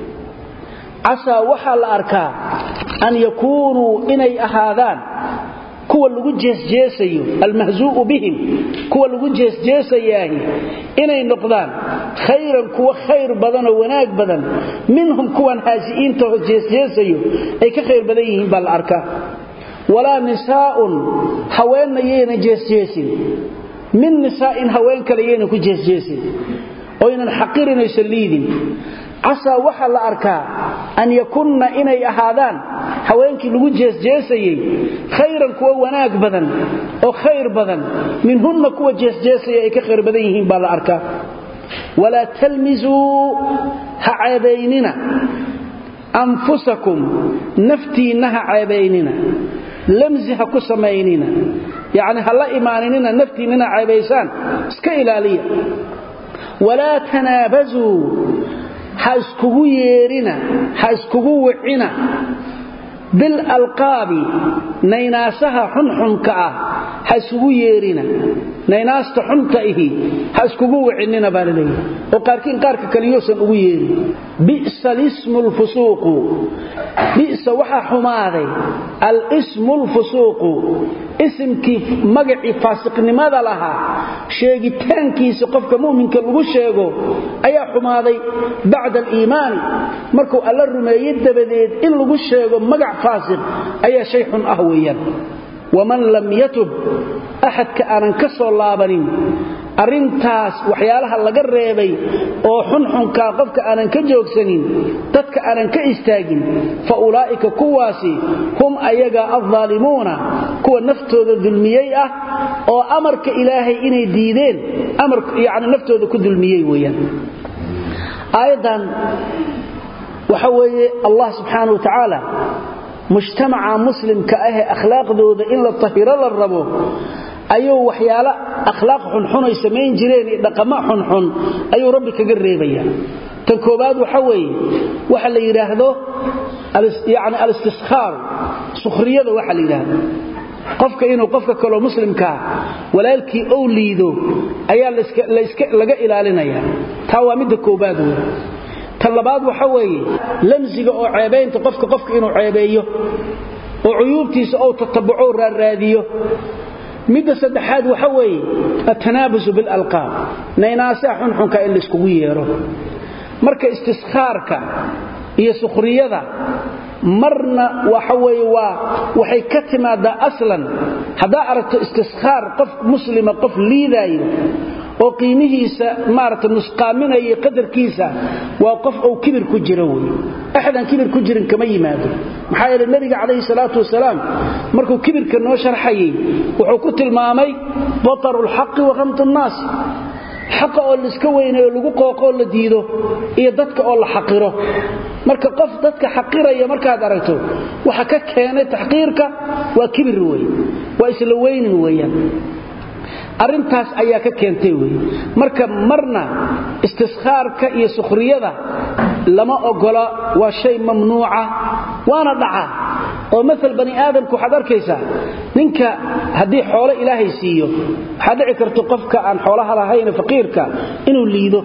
casaa waxaa la arkaa an yakuunuu inay ahaadaan kuwa lagu jeesjeesayo almahzuu'u bihim kuwa lagu jeesjeesayaahi inay noqdaan khayran kuwa khayr badanoo wanaag badan minhum kuwan haasi'iintaho jeesjeesayo ay ka khayr badan yihiin baa la arkaa walaa nisaa'un haweenna yaynan jeesjeesin min nisaa'in haween kale yaynan ku jeesjeesin oynan xaqirinayso liidin casaa waxaa la arkaa an yakunna inay ahaadaan haweenkii lagu jeesjeesayey khayran kuwa wanaag badan oo khayr badan minhunna kuwa jeesjeesaya ay ka khayr badan yihiin baa la arkaa walaa talmisuu ha ceebaynina anfusakum naftiinna ha ceebaynina lamsi ha ku samaynina yacni ha la imaaninina naftiinnina ceebaysaan iska ilaaliya walaa tanaabasuu ha iskugu yeerina ha iskugu wicina bilalqaabi naynaasaha xunxunka ah ha isugu yeerina naynaasta xunta ihi ha iskugu wicinina baa laleeyahy oo qaarkiin qaarka kaliyousan ugu yeerin bi'sa alismu lfusuuqu bi'sa waxaa xumaaday alismu lfusuuqu isimkii magacii faasiqnimada lahaa sheegitaankiisa qofka mu'minka lagu sheego ayaa xumaaday bacda aliimaani markuu alla rumeeye dabadeed in lagu sheego magac faasiq ayaa shay xun ah weeyaan waman lam yatub axadka aanan ka soo laabanin arrintaas waxyaalaha laga reebay oo xunxunkaa qofka aanan ka joogsanin dadka aanan ka istaagin fa ulaa'ika kuwaasi hum ayaga addaalimuuna kuwa naftooda dulmiyey ah oo amarka ilaahay inay diideen yani naftooda ku dulmiyey weeyaan aayaddan waxa weeye allah subxaana wa tacaala mujtamaca muslimka ahee akhlaaqdooda in la tahiro la rabo ayuu waxyaalo akhlaaq xunxun ay samayn jireen iyo dhaqamo xunxun ayuu rabbi kaga reebaya tan koobaad waxa weeye waxa la yidhaahdo yani alistiskhaar sukhriyada waxa la yidhaahdo qofka inuu qofka kaloo muslimkaa walaalkii ou liido ayaa laga ilaalinaya taa waa midda koobaad wey tan labaad waxa weeye lamsiga oo ceebaynta qofka qofka inuu ceebeeyo oo cuyuubtiisa ou tatabuco raarraadiyo midda saddexaad waxa weeye atanaabusu bilalqaab naynaasaha xunxunka in layskugu yeero marka istiskhaarka iyo sukhriyada marna waxa weeye waa waxay ka timaadaa aslan haddaa aragto istiskhaar qof muslima qof liidaayo oo qiimihiisa maarata nusqaaminaya qadarkiisa waa qof ou kibir ku jiro wey axadaan kibir ku jirin kama yimaado maxaa yeele nebiga calayhi salaatu wasalaam markuu kibirka noo sharxayay wuxuu ku tilmaamay bataru lxaqi wa khamtu nnaas xaqa oo laiska weynayo lagu qooqoo la diido iyo dadka oo la xaqiro marka qof dadka xaqiraya markaad aragto waxa ka keenay taxqiirka waa kibir wey waa isla weynin weeyaan arrintaas ayaa ka keentay wey marka marna istiskhaarka iyo sukhriyada lama ogola waa shay mamnuuca waana dhaca oo maal bani aadamka waxaad arkaysaa ninka haddii xoolo ilaahay siiyo waxaa dhici karto qofka aan xoolaha lahayn faqiirka inuu liido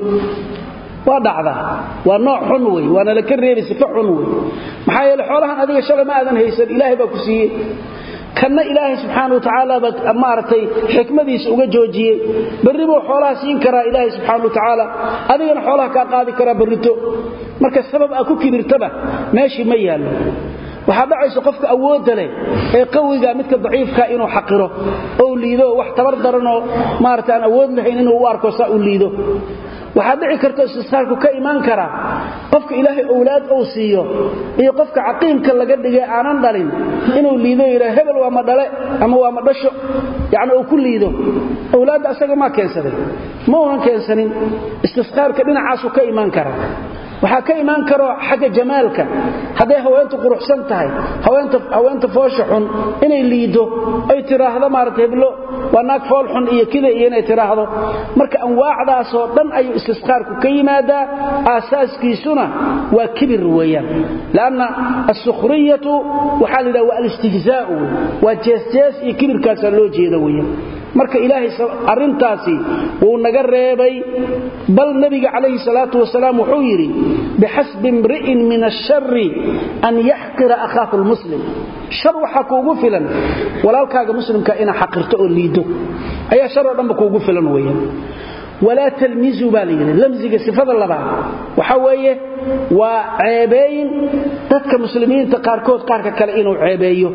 waa dhacda waa nooc xun wey waana laka reebi sifa xun wey maxaa yeele xoolahan adiga shalay ma aadan haysan ilaahay baa ku siiyey kanna ilaahay subxaana wa tacaala baa maaragtay xikmadiisa uga joojiyey berri buu xoolaha siin karaa ilaahay subxaana wa tacaala adigana xoolaha kaa qaadi karaa berrito marka sabab aa ku kibirtaba meeshii ma yaallo waxaa dhacaysa qofka awoodda leh ee qawiga midka daciifka inuu xaqiro oo liido wax tabar daranoo maarata aan awood lahayn inuu u arko saa u liido waxaa dhici karta istisqaarku ka imaan karaa qofka ilaahay owlaad uu siiyo iyo qofka caqiimka laga dhigay aanan dhalin inuu liido yidhaa hebel waa ma dhale ama waa ma dhasho yacni uu ku liido owlaadda asaga maa keensaday ma uunan keensanin istisqaarka dhinacaasuu ka imaan karaa waxaa ka imaan karo xagga jamaalka hadday haweentu quruxsan tahay haweenta foosha xun inay liido ay tiraahdo maarata heblo waa naag fool xun iyo kida iyo inay tiraahdo marka anwaacdaasoo dhan ayuu istisqaarku ka yimaadaa aasaaskiisuna waa kibir weeyaan lanna asukhriyatu waxaa la yidhaha waa alistihzaau waa jeesjees iyo kibirkaasaa loo jeeda weeyaan marka ilaahay arintaasi wuu naga reebay bal nabiga calayhi salaatu wasalaam wuxuu yidhi bixasbi imri'in min ashari an yaxqira akhaahu lmuslim shar waxaa kuugu filan walaalkaaga muslimka inaa xaqirto oo liido ayaa shar oo dhanba kuugu filan weeyaan walaa talmizuu baa la yidhi lamsiga sifada labaad waxaa weeye waa ceebeyn dadka muslimiinta qaarkood qaarka kale inuu ceebeeyo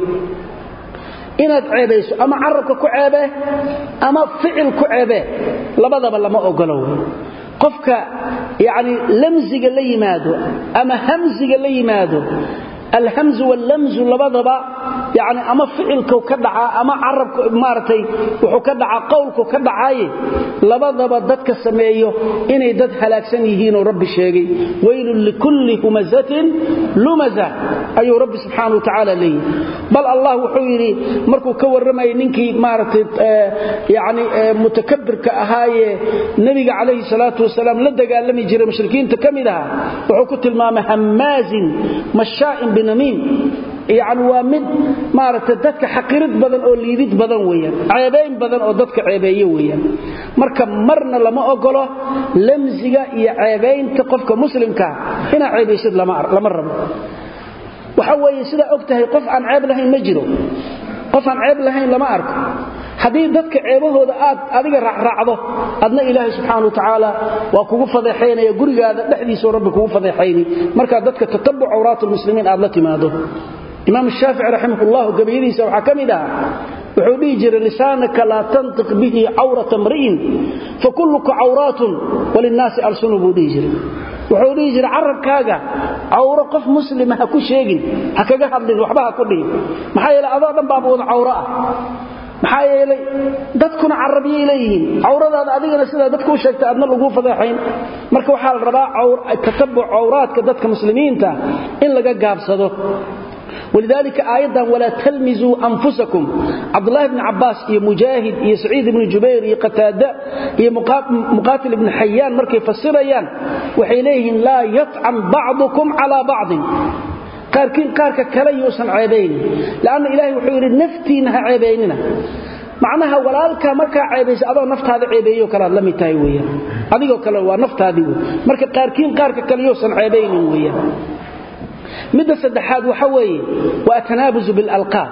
inaad ceebayso ama carabka ku ceebee ama ficil ku ceebee labadaba lama ogolo wey qofka yani lamsiga la yimaado ama hamsiga la yimaado alhamzu wallamzu labadaba yani ama ficilku ka dhacaa ama carabku maaragtay wuxuu ka dhacaa qowlku ka dhacaaye labadaba dadka sameeyo inay dad halaagsan yihiinoo rabbi sheegay weylun likulli humazatin lumaza ayuu rabbi subxaana wa tacaala leeyahy bal allah wuxuu yidhi markuu ka warramayay ninkii maaragtay yani mutakabirka ahaayee nebiga calayhi salaatu wasalaam la dagaalami jiray mushrikiinta ka mid ahaa wuxuu ku tilmaamay hammaazin mashaa'in binamiim yani waa mid maaragtay dadka xaqirid badan oo liidid badan weeyaan ceebayn badan oo dadka ceebeeye weeyaan marka marna lama ogolo lamsiga iyo ceebaynta qofka muslimkaa inaa ceebaysid lama rabo waxa weeye sidaa og tahay qof aan ceeb lahayn ma jiro qof aan ceeb lahayn lama arko haddii dadka ceebahooda aad adiga raacraacdo adna ilaahay subxaana watacaala waa kugu fadeexaynaya gurigaada dhexdiisao rabbi kugu fadeexayni markaa dadka tatabuc awraat lmuslimiin aad la timaado imaam shaafici raximahullahu gabayadiisa waxaa ka mid aha wuxuu dhihi jiray lisaanaka laa tantiq bihi cawrata mri'in fakulluka cawraatun walinnaasi alsunu buu dhihi jiray wuxuu dhihi jiray carabkaaga cawro qof muslima ha ku sheegin ha kaga hadlin waxba ha ku dhihin maxaa yeele adoo dhan baaba wada cawro ah maxaa yeelay dadkuna carabiyay leeyihiin cawradaada adigana sidaa dadku u sheegtay adna laguu fadeexayn marka waxaa la rabaa tatabuc cawraadka dadka muslimiinta in laga gaabsado ولذلك آيضا ولا تلمزوا أنفسكم عبد الله بن عباس إيه مجاهد إيه سعيد بن جبير إيه قتادة إيه مقاتل بن حيان مركي فسريان وحيليهم لا يطعن بعضكم على بعض قاركين قارك كلا يوسن عيبين لأن إلهي وحيري نفتينها عيبيننا macnaha walaalka markaa ceebaysa adoo naftaada ceebeeyo kalaad la mid tahay weeyaan adigoo kale waa naftaadii wey marka qaarkiin qaarka kale yoosan ceebaynin weeyaan midda saddexaad waxa weeye waa atanaabusu bilalqaab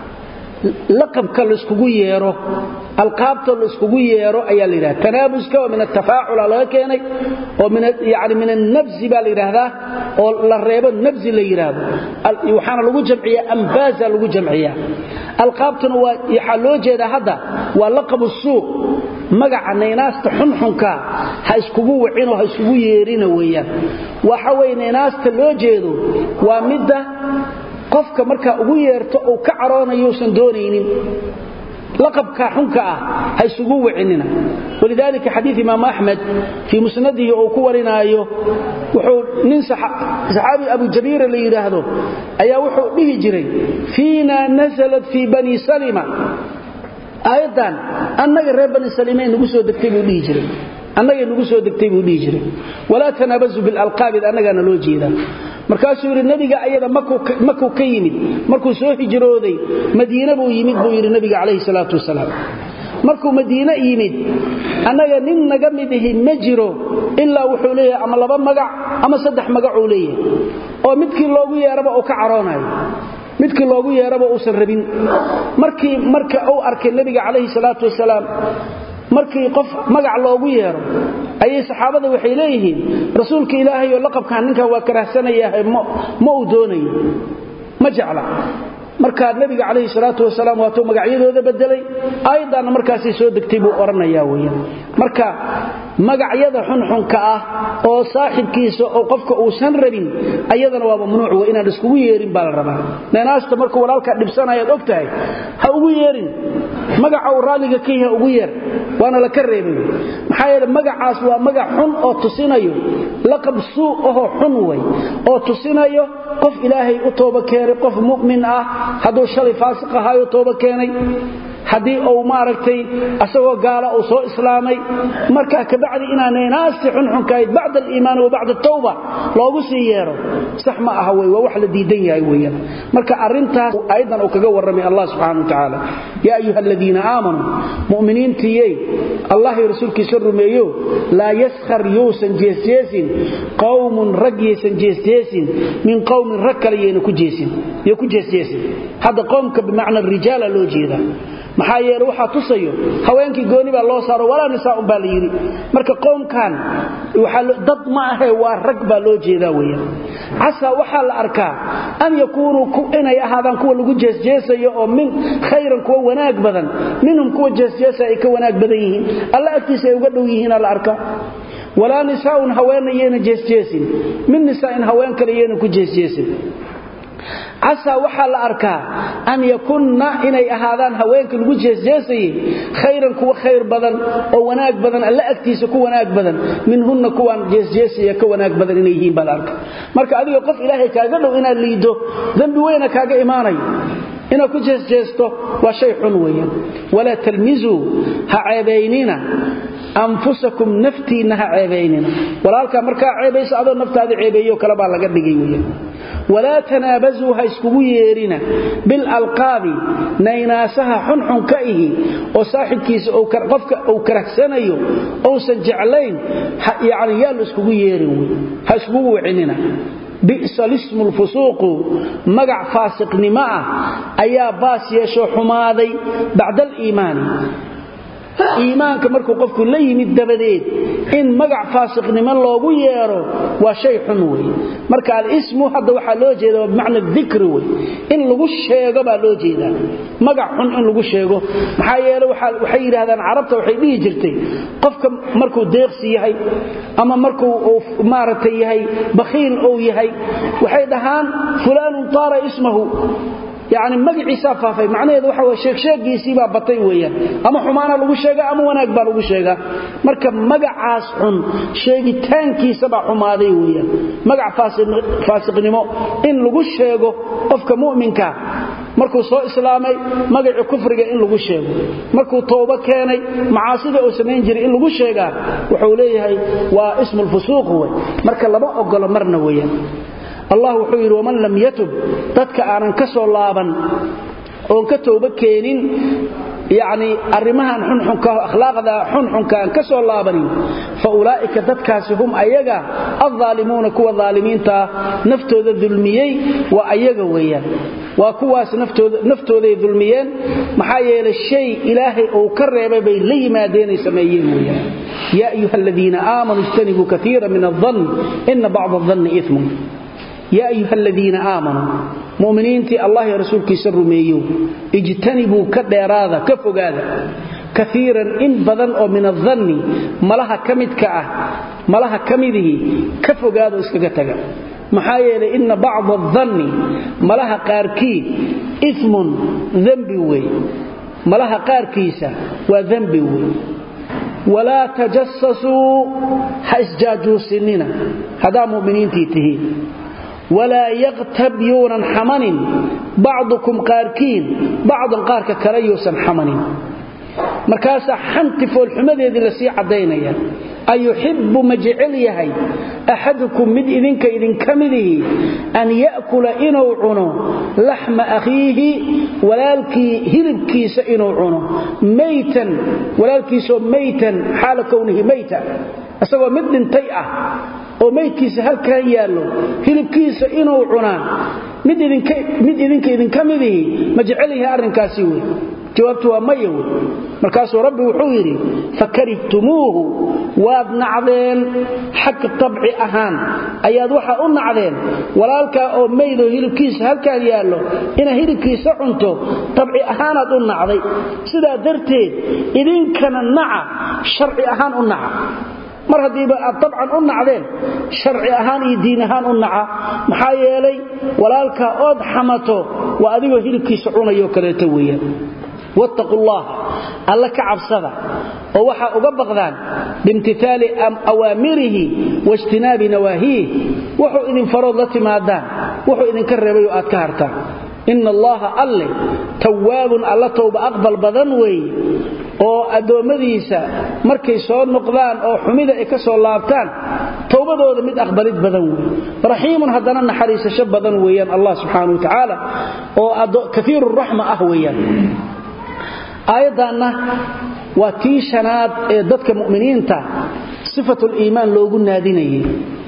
laqabka laiskugu yeero alqaabta laiskugu yeero ayaa la yidhahda tanaabuska oo min atafaacula laga keenay oo yani min annabzi baa la yidhaahdaa oo la reebo nabzi la yidhaahdo waxaana lagu jamciyaa ambaaza lagu jamciyaa alqaabtuna waa waxaa loo jeedaa hadda waa laqabu suuq magaca naynaasta xunxunka ha iskugu wacinoo ha iskugu yeerina weeyaan waxa weye naynaasta loo jeedo waa midda qofka markaa ugu yeerto uu ka caroonayousan doonaynin laqabka xunka ah ha isugu wacinina walidaalika xadiid imaam axmed fii musnadihi uu ku warinaayo wuxuu nin saxaabi abu jabiira la yidhaahdo ayaa wuxuu dhihi jiray fiina nasalat fii bani salima aayaddan annaga reer bani saliimay nagu soo degtay buu dhihi jiray annagay nagu soo degtay buu dhihi jiray walaa tanaabazu bilalqaabid annagaana loo jeedaa markaasuu yidhi nebiga ayada makuu ka yimid markuu soo hijrooday madiine buu yimid buu yidhi nebiga calayhi salaatu wasalaam markuu madiine yimid annaga nin naga mid ihi ma jiro ilaa wuxuu leeyahay ama laba magac ama saddex magacuu leeyahay oo midkii loogu yeeraba uu ka caroonayo midkii loogu yeeraba uusan rabin markii marka uu arkay nebiga calayhi salaatu wasalaam markii qof magac loogu yeero ayay saxaabada waxay leeyihiin rasuulka ilaahay oo laqabkan ninkan waa karahsanayahay ma uu doonayo ma jecla markaa nebiga calayhi salaatu wasalaam waatuu magacyadooda bedelay aayaddaanna markaasay soo degtay buu odhanayaa weeyaan marka magacyada xunxunka ah oo saaxibkiisa oo qofka uusan rabin ayadana waa mamnuuc wey inaan iskugu yeerin baa la rabaa neenaasta markuu walaalkaa dhibsanayaad og tahay ha ugu yeerin magaca uu raalliga ka yaha ugu yeer waana la ka reebay maxaa yeele magacaas waa magac xun oo tusinayo laqab suu ahoo xun wey oo tusinayo qof ilaahay u tooba keenay qof mu'min ah hadduu shalay faasiq ahaayo tooba keenay haddii uu maaragtay asagoo gaala uu soo islaamay marka kabacdi inaanay naasti xunxunkahayd bacda aliimaani wa bacda tawba loogu sii yeero sax ma aha wey waa wax la diidan yahay weeyaan marka arrintaas ayadan uu kaga warramay allah subxana wa tacaala yaa ayuha aladiina aamanuu mu'miniintiyey allah iyo rasuulkiisa rumeeyo laa yaskhar yuusan jeesjeesin qowmun rag yaysan jeesjeesin min qowmin rag kale yayna ku jeesin yo ku jeesjeesin hadda qowmka bimacna rijaala loo jeedaa maxaa yeele waxaa tusayo haweenkii gooni baa loo saaro walaa nisaaun baa la yidhi marka qoomkan dad ma ahe waa rag baa loo jeedaa weeyaan casaa waxaa la arkaa an yakuunuu inay ahaadaan kuwa lagu jeesjeesayo oo min khayran kuwa wanaag badan minhum kuwa jeesjeesaya ay ka wanaag badan yihiin alla agtiisa ay uga dhow yihiina la arkaa walaa nisaaun haweenna yayna jeesjeesin min nisaa'in haween kale yayna ku jeesjeesin casaa waxaa la arkaa an yakunna inay ahaadaan haweenka lagu jeesjeesayey khayran kuwa khayr badan oo wanaag badan alla agtiisa ku wanaag badan minhunna kuwaan jeesjeesaya ka wanaag badan inay yihiin baa la arka marka adiga qof ilaahay kaaga dhow inaad liiddo dembi weyna kaaga imaanayo inaad ku jeesjeesto waa shay xun weeyaan walaa talmizuu ha ceebaynina anfusakum naftiinna ha ceebaynina walaalkaa markaa ceebaysa adoo naftaada ceebeeyo kale baa laga dhigay weeyaan walaa tanaabasuu ha iskugu yeerina bilalqaabi naynaasaha xunxun ka ihi oo saaxibkiisa qofka uu karahsanayo ousan jeclayn yani yaa la iskugu yeerin wey ha iskugu wicinina bi'sa lismu lfusuuqu magac faasiqnimo ah ayaa baas yeeshoo xumaaday bacda aliimaani iimaanka markuu qofku la yimid dabadeed in magac faasiqnimo loogu yeero waa shay xun wey marka alismu hadda waxaa loo jeeda waa bimacna dikri wey in lagu sheego baa loo jeedaa magac xun in lagu sheego maxaa yeele waxay yidhaahdaan carabta waxay dhihi jirtay qofka markuu deeqsi yahay ama markuu maaragtay yahay bakhiil ou yahay waxay dhahaan fulaanun taara ismahu yani magaciisaa faafay macnaheedu waxa way sheegsheegiisiibaa batay weeyaan ama xumaana lagu sheegaa ama wanaag baa lagu sheegaa marka magacaas xun sheegitaankiisabaa xumaaday weeyaan magac faasiqnimo in lagu sheego qofka mu'minka markuu soo islaamay magacii kufriga in lagu sheego markuu toobo keenay macaasida uu samayn jiray in lagu sheegaa wuxuu leeyahay waa ismulfusuuq wey marka lama ogolo marna weeyaan allah wuxuu yidhi waman lam yatub dadka aanan ka soo laaban oon ka tooba keenin yacni arrimahan xunxunka akhlaaqda xunxunka aan ka soo laabanin fa ulaa'ika dadkaasi hum ayaga addaalimuuna kuwa daalimiintaa naftooda dulmiyey waa ayaga weeyaan waa kuwaas naftooday dulmiyeen maxaa yeelay shay ilaahay uu ka reebay bay la yimaadeenay sameeyeen weeyaan yaa ayuha aladiina aamanuu ijtanibuu kaiira min aldann ina bacda adanni imun yaa ayuha aladiina aamanuu muminiintii allah iyo rasuulkiisa rumeeyo ijtanibuu ka dheeraada ka fogaada kaiiran in badan oo min adanni malaha ka midka ah malaha ka midihii ka fogaado iskaga taga maxaa yeelay inna bacda adanni malaha qaarkii imun dembi wey malaha qaarkiisa waa dembi wey walaa tajasasuu ha isjaajuusinina haddaa muminiintii tihiin walaa yaktab yuunan xamanin bacdukum qaarkiin bacdan qaarka kale yuusan xamanin markaasaa xanti foolxumadeedii lasii caddaynaya ayuxibbu ma jecel yahay axadukum mid idinka idinka midihii an ya'kula inuu cuno laxma akhiihi walaalkii hilibkiisa inuu cuno maytan walaalkiisoo maytan xaala kownihi mayta isagoo mid dhintay ah oo maydkiisa halkaa yaallo hilibkiisa inuu cunaa mid idinka idinka midihii ma jecel yahay arrinkaasi wey jawaabtu waa maya wey markaasuu rabbi wuxuu yidhi fakarihtumuuhu waad nacdeen xagga tabci ahaan ayaad waxaa u nacdeen walaalkaa oo maydoo hilibkiisa halkaan yaallo inaad hilibkiisa cunto tabci ahaanaad u nacday sidaa darteed idinkana naca sharci ahaan u naca mar haddiiba aad tabcan u nacdeen sharci ahaan iyo diin ahaan u naca maxaa yeelay walaalkaa ood xamato waa adigoo hilibkiisa cunayoo kaleeto weeyaan wattaqu llaha alla ka cabsada oo waxaa uga baqdaan biimtitaali awaamirihi waijtinaabi nawaahiih wuxuu idin farood la timaadaan wuxuu idinka reebayoo aad ka hartaan ina allaha alle tawaabun alla towba aqbal badan weeye oo addoommadiisa markay soo noqdaan oo xumida ay ka soo laabtaan towbadooda mid aqbalid badan wey raxiimun haddana naxariisasho badan weeyaan allah subxaana wa tacaala oo kaiiru raxma ah weeyaan aayaddaanna waa tii shanaad ee dadka mu'miniinta sifatuliimaan loogu naadinayay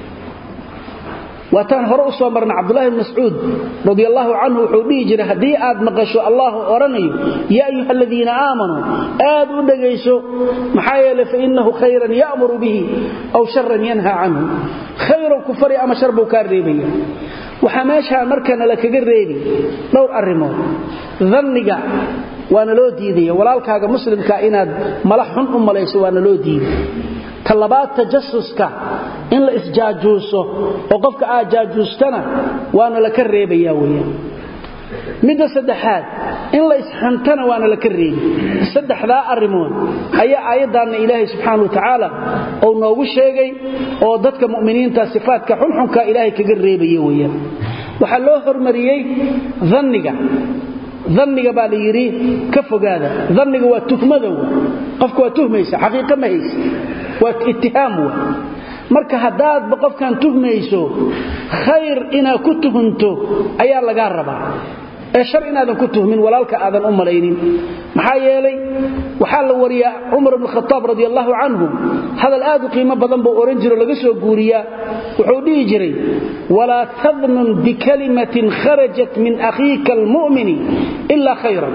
waataan hore u soo marna cabdulahi bn mascuud radi allaahu canhu wuxuu dhihi jiray haddii aad maqasho allah odhanayo yaa ayuha aladiina aamanuu aad u dhegayso maxaa yeele fainahu khayran ya'muru bihi aw sharan yanha canhu khayrow ku fari ama shar buu kaa reebaya waxaa meeshaa markana la kaga reebi dhowr arrimood danniga waana loo diidaya walaalkaaga muslimka inaad mala xun u malayso waana loo diiday talabaad tajasuska in la isjaajuuso oo qofka aad jaajuustana waana la ka reebaya weyaan midda saddexaad in la isxantana waana la ka reebi saddexdaa arrimood ayaa aayaddaanna ilaahay subxaana wa tacaala uu noogu sheegay oo dadka mu'miniinta sifaadka xunxunka ilaahay kaga reebaya weyaan waxaa loo hormariyey danniga danniga baa la yidhi ka fogaada danniga waa tuhmada w qofka waa tuhmaysa xaqiiqa ma haysa waa ittihaam w marka haddaadba qofkan tuhmayso khayr inaad ku tuhunto ayaa lagaa rabaa ee shar inaadan ku tuhmin walaalka aadan u malaynin maxaa yeelay waxaa la wariyaa cumar bn khaaab radi allaahu canhu hadal aad u qiimo badan buu ohan jiro laga soo guuriyaa wuxuu dhihi jiray walaa tadnun bikalimatin kharajat min akhiika almu'mini ila khayran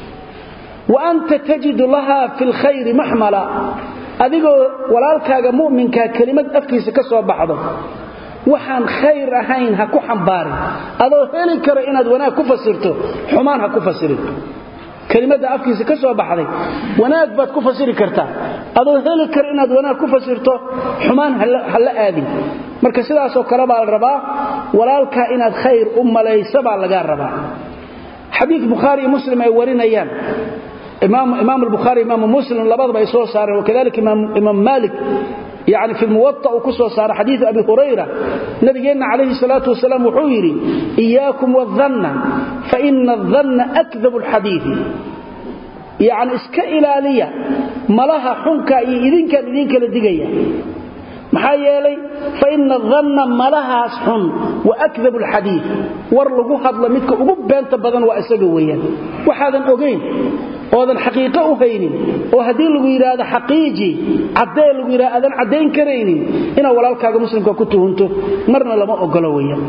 wa anta tajidu laha fi lkhayri maxmala adigoo walaalkaaga mu'minkaa kelimad afkiisa ka soo baxdo waxaan khayr ahayn ha ku xambaarin adoo heli karo inaad wanaag ku fasirto xumaan ha ku fasirin kelimada afkiisa ka soo baxday wanaag baad ku fasiri kartaa adoo heli karo inaad wanaag ku fasirto xumaan ha la aadin marka sidaasoo kale baa la rabaa walaalkaa inaad khayr u malaysa baa lagaa rabaa xadiid bukhaari iyo muslim ay warinayaan imaam albukhaari imaamu muslim labadaba ay soo saareen wakadalika imaam maalik yani fi muwaطa uu ku soo saara xadiiu abi hurayra nabigeenna calayhi salaatu wasalaam wuxuu yidhi iyaakum wadanna faina adanna akdabu alxadiidi yacni iska ilaaliya malaha xunka iyo idinkaan idinkala digaya maxaa yeelay faina adanna malahaas xun wa akdabu alxadiid war lagu hadlo midka ugu beenta badan waa isaga weeyaan waxaadan ogayn oodan xaqiiqo u haynin oo haddii lagu yidhaahdo xaqiiji caddee lagu yidhahdo aadan caddayn karaynin inaad walaalkaaga muslimka ku tuhunto marna lama ogolo weeyaan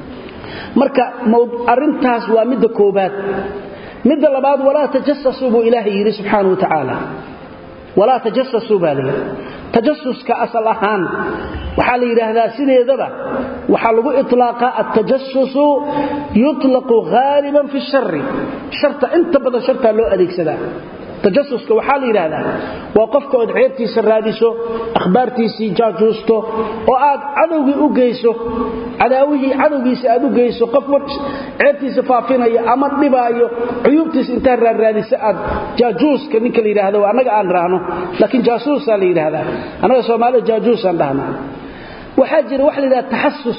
marka arrintaas waa midda koobaad midda labaad walaa tajasasuu buu ilaahay yidhi subxaana wa tacaala walaa tajasasuu baa layidhi tajasuska asal ahaan waxaa la yidhaahdaa sideedaba waxaa lagu iطlaaqaa altajasusu yuطlaqu haaliban fi shari sharta inta badan shartaa loo adeegsadaa tajasuska waxaa la yidhaahdaa waa qofka ood ceebtiisa raadiso akhbaartiisii jaajuusto oo aad cadowgii u geyso cadaawihii cadowgiisa aad u geyso qof ceebtiisa faafinaya ama dhibaayo cuyuubtiisa intaad raarraadisa aad jaajuuska ninka la yidhaahdo annaga aan raahno laakiin jaasuusaa la yidhaahdaa annaga soomaalida jaajuusaan dhahnaa waxaa jira wax la yidhahda taxasus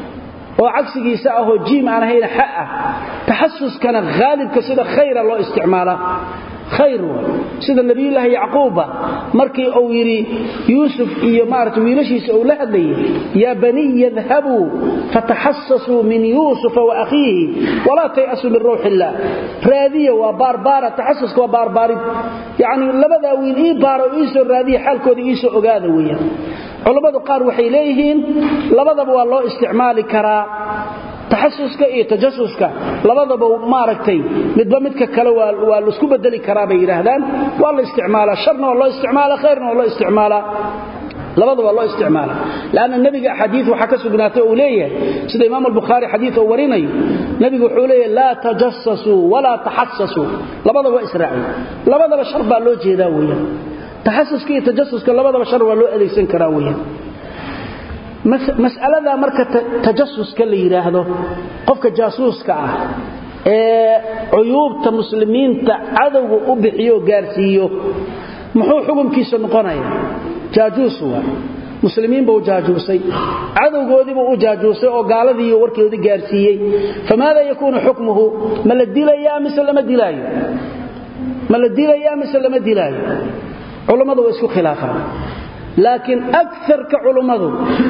oo cagsigiisa ahoo jiim aan ahayn xa ah taxasuskana haalibka sida khayra loo isticmaalaa khayr sida nabiyulaahi yacquubba markii uu yidhi yuusuf iyo maarata wiilashiisa uu la hadlayay yaa baniy idhabuu fataxasasuu min yuusufa wa akhiihi walaa tay'asuu min ruux illaah raadiya waa baarbaara taxasuska waa baarbaarid yacnii labadaa wiil ii baaro ii soo raadiya xaalkooda ii soo ogaada weeyaan culammadu qaar waxay leeyihiin labadaba waa loo isticmaali karaa taxasuska iyo tajasuska labadaba maaragtay midba midka kale waa laisku bedeli karaa bay yidhaahdaan waa la isticmaalaa sharna waa loo isticmaala khayrna waa loo isticmaalaa labadaba loo isticmaala lanna nebiga axaadii waxaa ka sugnaatay uu leeyahay sida imaam albukhaari xadii uu warinayo nebigu wuxuu leeyahay laa tajasasuu walaa taxasasuu labadaba waa israaciy labadaba shar baa loo jeedaa weyaan taxasuska iyo tajasuska labadaba shar waa loo adeegsan karaa weyaan mas'alada marka tajasuska la yidhaahdo qofka jaasuuska ah ee cuyuubta muslimiinta cadowga u bixiyo gaarsiiyo muxuu xukunkiisa noqonaya jaajuus waa muslimiin buu jaajuusay cadowgoodiibuu u jaajuusay oo gaaladii warkoodii gaarsiiyey famaada yakuunu xukmuhu ma la dilayaa mise lama dilaayo ma la dilayaa mise lama dilaayo culummadu waa isku khilaafaan laakiin agarka culummadu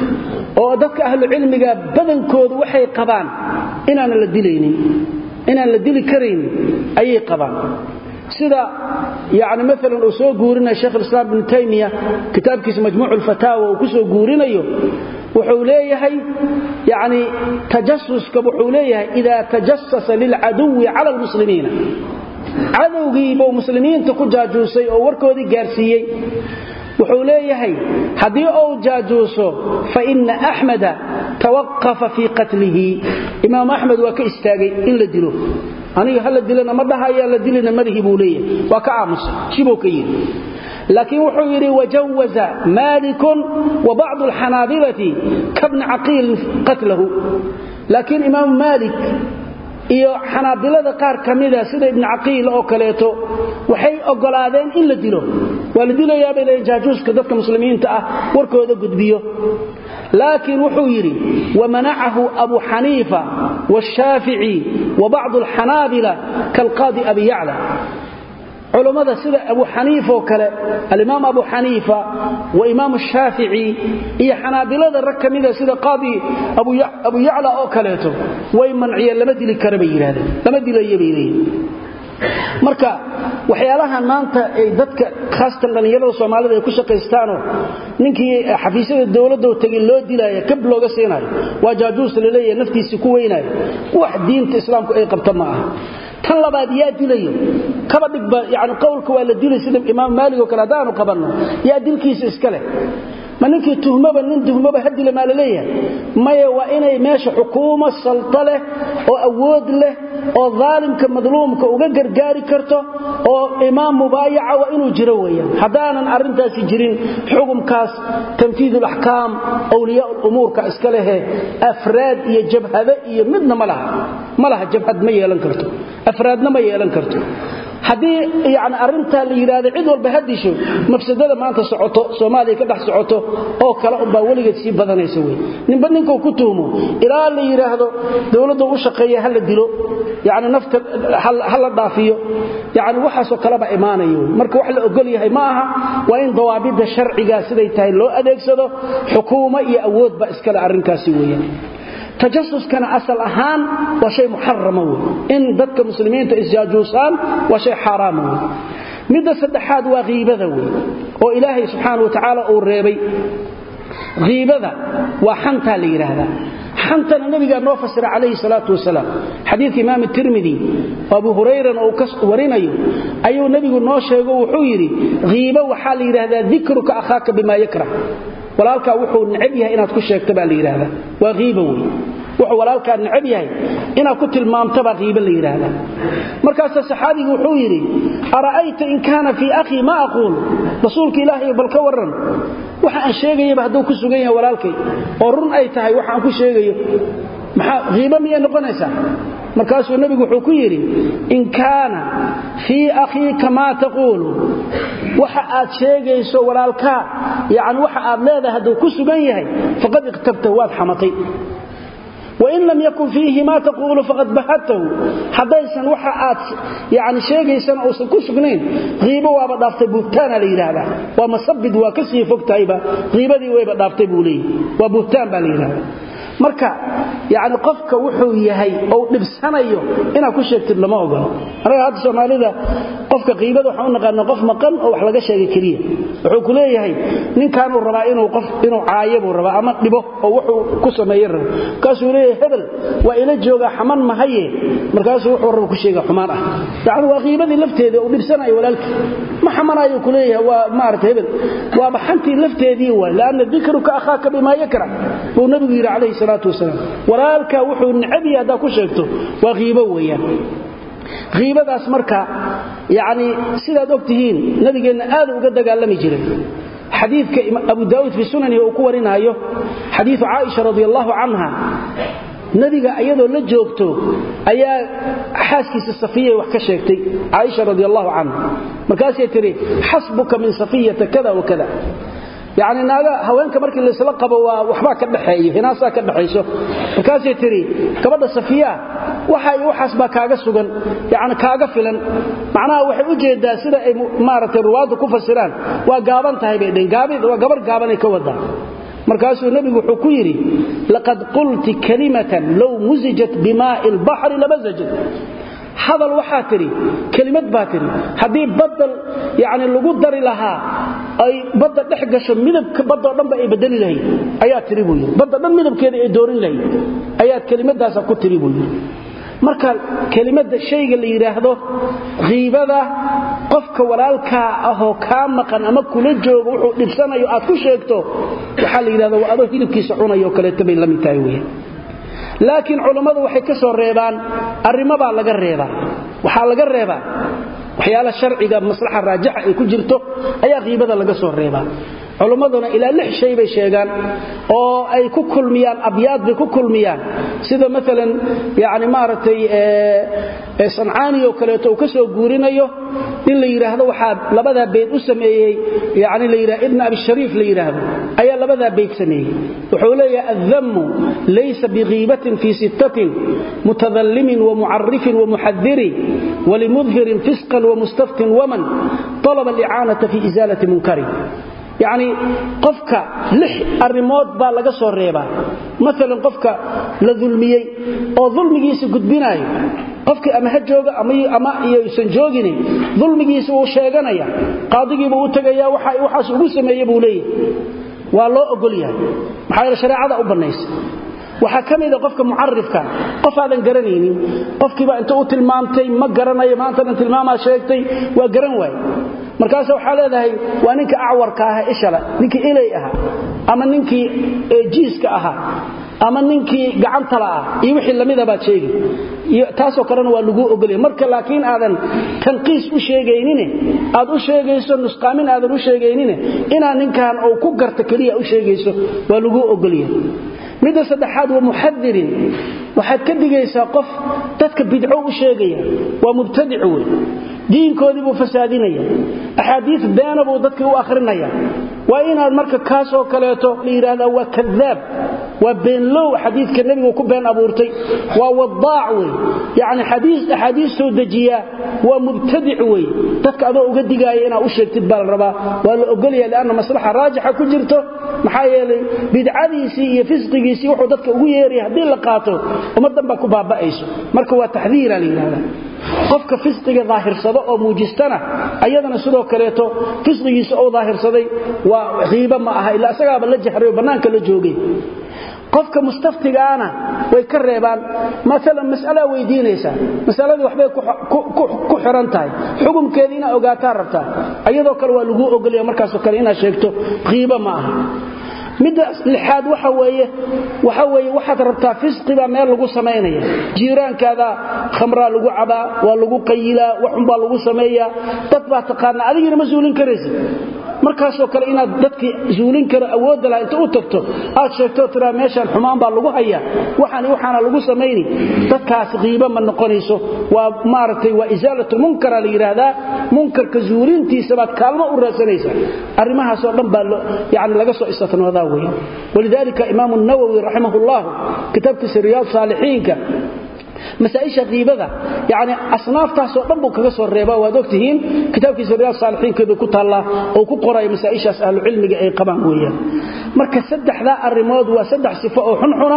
oo dadka ahlucilmiga badankoodu waxay qabaan inaanan la dilaynin inaan la dili karaynin ayay qabaan sida yani maalan uu soo guurinaya sheekh islaam ibnu taymiya kitaabkiisa majmuuc lfataawa uu ku soo guurinayo wuxuu leeyahay yani tajasuska wuxuu leeyahay ida tajasasa lilcaduwi cala lmuslimiina cadowgiibuu muslimiinta ku jaajuusay oo warkoodii gaarsiiyey wuxuu leeyahay haddii uu jaajuuso faina axmeda tawaqafa fii qatlihi imaam axmed waa ka istaagay in la dilo aniga hala dilana ma dhahaya la dilina madahi buu leeyahay waa ka aamusay shibuu ka yidhi laakiin wuxuu yidhi wajawaza maalikun wa bacdu alxanaabilati kabni caqiilin qatlahu laakiin imaamu maalik iyo xanaabilada qaar ka mida sida ibni caqiil oo kaleeto waxay ogolaadeen in la dilo waa la dilayaabay leeyiin jaajuuska dadka muslimiinta ah warkooda gudbiyo laakiin wuxuu yidhi wamanacahu abu xaniifa washaafici wa bacdu alxanaabila kaalqaadi abi yacla culammada sida abu xaniifa oo kale alimaam abu xaniifa wa imaam shaafici iyo xanaabilada rag ka mida sida qaadi abu yacla oo kaleeto way manciyeen lama dili kara bay yidhahdeen lama dilayo bay leeyihin marka waxyaalahan maanta ay dadka khaasatan dhallinyarada soomaalida ay ku shaqaystaanoo ninkii xafiisyada dowladdo tegin loo dilaayo kab looga siinayo waa jaajuus laleeyahay naftiisii ku weynaayo wax diinta islaamku ay qabta ma aha tan labaad yaa dilayo kaba dhigba yani qowlka waa la dilay sida imaam maalig oo kale haddaanu qabanno yaa dilkiisa iska leh ma ninkii tuhmaba nin tuhmaba ha dila maa la leeyahay maya waa inay meesha xukuumo salta leh oo awood leh oo daalimka madluumka uga gargaari karto oo imaam mubaayaca waa inuu jiro weeyaan haddaanan arrintaasi jirin xukumkaas tanfiid alaxkaam awliyaa lumuurka iska lehe afraad iyo jabhado iyo midna ma laha ma laha jabhad ma yeelan karto afraadna ma yeelan karto haddii yani arintaa la yidhaahdo cid walba ha disho mafsadada maanta socoto soomaaliya ka dhex socoto oo kale unbaa weligeed sii badanaysa wey ninba ninkuu ku tuhmo ilaa la yidhaahdo dowladda u shaqeeya ha la dilo yani nafta ha la dhaafiyo yani waxaasoo kaleba imaanaya wey marka wax la ogol yahay ma aha waa in dawaabidda sharcigaa siday tahay loo adeegsado xukuumo iyo awoodba iskale arrinkaasi weeyaan tajasuskana asal ahaan waa shay muxarama wey in dadka muslimiinta isjaajuusaan waa shay xaaraama wey midda saddexaad waa hiibada wey oo ilaahay subxaana wa tacaala uu reebay hiibada waa xantaa la yidhaahdaa xantana nabigaa noo fasira calayhi salaatu wasalaam xadiidka imaam tirmidi oo abu hurayrana uu ka warinayo ayuu nebigu noo sheego wuxuu yidhi hiibo waxaa la yidhaahdaa dikruka akhaaka bimaa yakrah walaalkaa wuxuu necab yahay inaad ku sheegta baa la yidhaahdaa waa hiiba wey wuxuu walaalkaa necab yahay inaad ku tilmaamtabaa hiiba la yidhaahdaa markaasaa saxaabigu wuxuu yidhi ara'ayta in kaana fii akhii ma aquul rasuulka ilaahay bal ka warran waxa aan sheegayaba hadduu ku sugan yahay walaalkay oo run ay tahay waxa aan ku sheegayo maxaa hiiba miyay noqonaysaa markaasuu nebigu wuxuu ku yidhi in kaana fii akhiika maa taquulu waxa aad sheegayso walaalkaa yani waxa aad leedahay hadduu ku sugan yahay faqad ikhtabtahu waad xamatay wain lam yakun fiihi maa taquulu faqad bahadtahu haddaysan waxa aad yani sheegaysana uusan ku sugnayn hiibo waaba dhaaftay buhtaana la yidhaahdaa waa masabid waa ka sii fogtahayba hiibadii wayba dhaaftay buu leeyahy waa buhtaan baa la yidhahdaa marka yani qofka wuxuu yahay ou dhibsanayo inaad ku sheegtid lama ogolo anaga hadda soomaalida qofka qiibada waxaan u naqaana qof maqan oo wax laga sheegay keliya wuxuu ku leeyahay ninkaanuu rabaa inuu qof inuu caayo buu rabaa ama dhibo oo wuxuu ku sameeye rabo markaasuu leeyahay hebel waa ila joogaa xaman mahaye markaasuu wuxuu raba ku sheega xumaan ah yacni waa qiibadii lafteeda uu dhibsanayo walaalkii ma xamanayo ku leeyahay waa maarata hebel waaba xantii lafteedii waay laanna dikruka akhaaka bimaa yakra buu nabigu yidhi calayhi salaatu wasalaam walaalkaa wuxuu necabiyay haddaa ku sheegto waa qiibo weeyaan qiibadaas marka yacni sidaad og tihiin nabigeenna aad uga dagaalami jiray xadiidka abu daa'uud fii sunanihi uu ku warinaayo xadiidu caaisha radi allahu canha nabiga iyadoo la joogto ayaa xaaskiisa safiyay wax ka sheegtay caaisha radi allahu canha markaasay tidhi xasbuka min safiyata kada wa kada yacni naaga haweenka markii laysla qabo waa waxbaa ka dhaxeeyo hinaasaa ka dhaxayso markaasay tidhi gabadha safiyaa waxa iyo waxaas baa kaaga sugan yacni kaaga filan macnaha waxay u jeedaa sida ay maaragtay ruwaaddu ku fasiraan waa gaaban tahay bay dhehen gaabid waa gabar gaabanay ka wadaa markaasuu nebigu wuxuu ku yidhi laqad qulti kalimatan low musijat bimaa'i albaxri lamasajat hadal waxaa tidhi kelimad baa tidhi haddii badda yani lagu dari lahaa ay badda dhex gasho midabka baddao dhanba ay bedeli lahayd ayaa tidhi buu yidhi badda dhan midabkeeda ay doorin lahayd ayaad kelimadaasa ku tidhi buu yidhi marka kelimadda shayga la yidhaahdo kiibada qofka walaalkaa ahoo kaa maqan ama kula jooga wuxuu dhibsanayo aad ku sheegto waxaa la yidhahda waa adoo hilibkiisa cunayo o kaleeto bay la mid tahay weya laakiin culammadu waxay ka soo reebaan arrimabaa laga reebaa waxaa laga reebaa waxyaala sharciga maslaxa raajixa ay ku jirto ayaa qiibada laga soo reebaa culummaduna ilaa lix shay bay sheegaan oo ay ku kulmiyaan abyaad bay ku kulmiyaan sida maalan yani maaragtay sancaani oo kaleeto uu ka soo guurinayo in la yidhaahdo waxaa labadaa bayd u sameeyey yani la yidhah ibna abishariif la yidhaahdo ayaa labadaa bayd sameeyey wuxuu leeyahay addammu laysa bikiibatin fii sittatin mutadallimin wamucarifin wamuxadiri walimudhirin fisqan wamustaftin waman talaba alicaanata fi isaalati munkari yacni qofka lix arrimood baa laga soo reebaa maalan qofka la dulmiyey oo dulmigiisa gudbinaayo qofkii ama ha jooga ama iyuusan joogini dulmigiisa wuu sheeganaya qaadigiibuu u tegaya waxaas ugu sameeye buu leeyahay waa loo ogol yahay maxaa yeele shareecada u bannaysa waxaa ka mida qofka mucarifka qof aadan garanaynin qofkiiba inta u tilmaamtay ma garanayo maantadan tilmaamaa sheegtay waa garan waaye markaas waxaa leedahay waa ninka acwarka aha ishale ninkii ilay ahaa ama ninkii jiiska ahaa ama ninkii gacantala ah iyo wixii lamida baad sheegi taasoo kalena waa laguu ogolya marka laakiin aadan tanqiis u sheegaynine aad u sheegayso nusqaamin aadan u sheegaynine inaa ninkan uu ku garta keliya u sheegayso waa laguu ogolya midda saddexaad waa muxadirin waxaad ka digaysaa qof dadka bidco u sheegaya waa mubtadic wey diinkoodii buu fasaadinaya axaadiis beena buu dadkii u akhrinaya waa inaad marka kaasoo kaleeto la yidhahdaa waa kadaab waa beenlow xadiidka nebigu ku been abuurtay waa wadaac wey yacni xadiis axaadiis soo dejiyaa waa mubtadic wey dadka adoo uga digaaya inaad u sheegtid baa la rabaa waa la ogolaya lianna maslaxa raajixa ku jirto maxaa yeelay bidcadiisii iyo fisqigiisii wuxuu dadka ugu yeeraya haddii la qaato ummaddan baa ku baaba'ayso marka waa taxdiira la yidhahdaa qofka fisqiga daahirsado oo muujistana ayadana sidoo kaleeto fisqigiisa oo daahirsaday waa qiibo ma aha ilaa isagaaba la jahray oo bannaanka la joogay qofka mustaftigaana way ka reebaan maalan mas'alaa weydiinaysaa masaladii waxbay ku xiran tahay xukumkeedii inaad ogaataa rabtaa ayadoo kale waa laguu ogolaya markaasoo kale inaad sheegto qiibo ma aha midda lixaad waxa weeye waxa weeye waxaad rabtaa fisqibaa meel lagu samaynaya jiiraankaada khamraa lagu cabaa waa lagu qayilaa waxunbaa lagu sameeyaa dad baa taqaanaa adigina ma suulin karaysid markaasoo kale inaad dadkii zuulin karo awoodda laha inta u tagto aad sheegto tiraa meeshaan xumaan baa lagu hayaa waxaan waxaana lagu samayni dadkaas qiibo ma noqonayso waa maaragtay waa isaalatulmunkara la yidhaahdaa munkarka zuulintiisa baad kaalmo u raadsanaysaa arrimahaasoo dhan baa yani laga soo istatnoodaa weya walidaalika imaamu nawowi raximah ullahu kitaabkiisa riyaad saalixiinka masaaisha qiibada yani asnaaftaasoo dhan buu kaga soo reeba waad ogtihiin kitaabkiisa riyaad saalixiinkeedu ku taallaa oo ku qoraya masaa'ishaas ahlucilmiga ay qabaan weeyaan marka saddexdaa arrimood waa saddex sifo oo xunxuna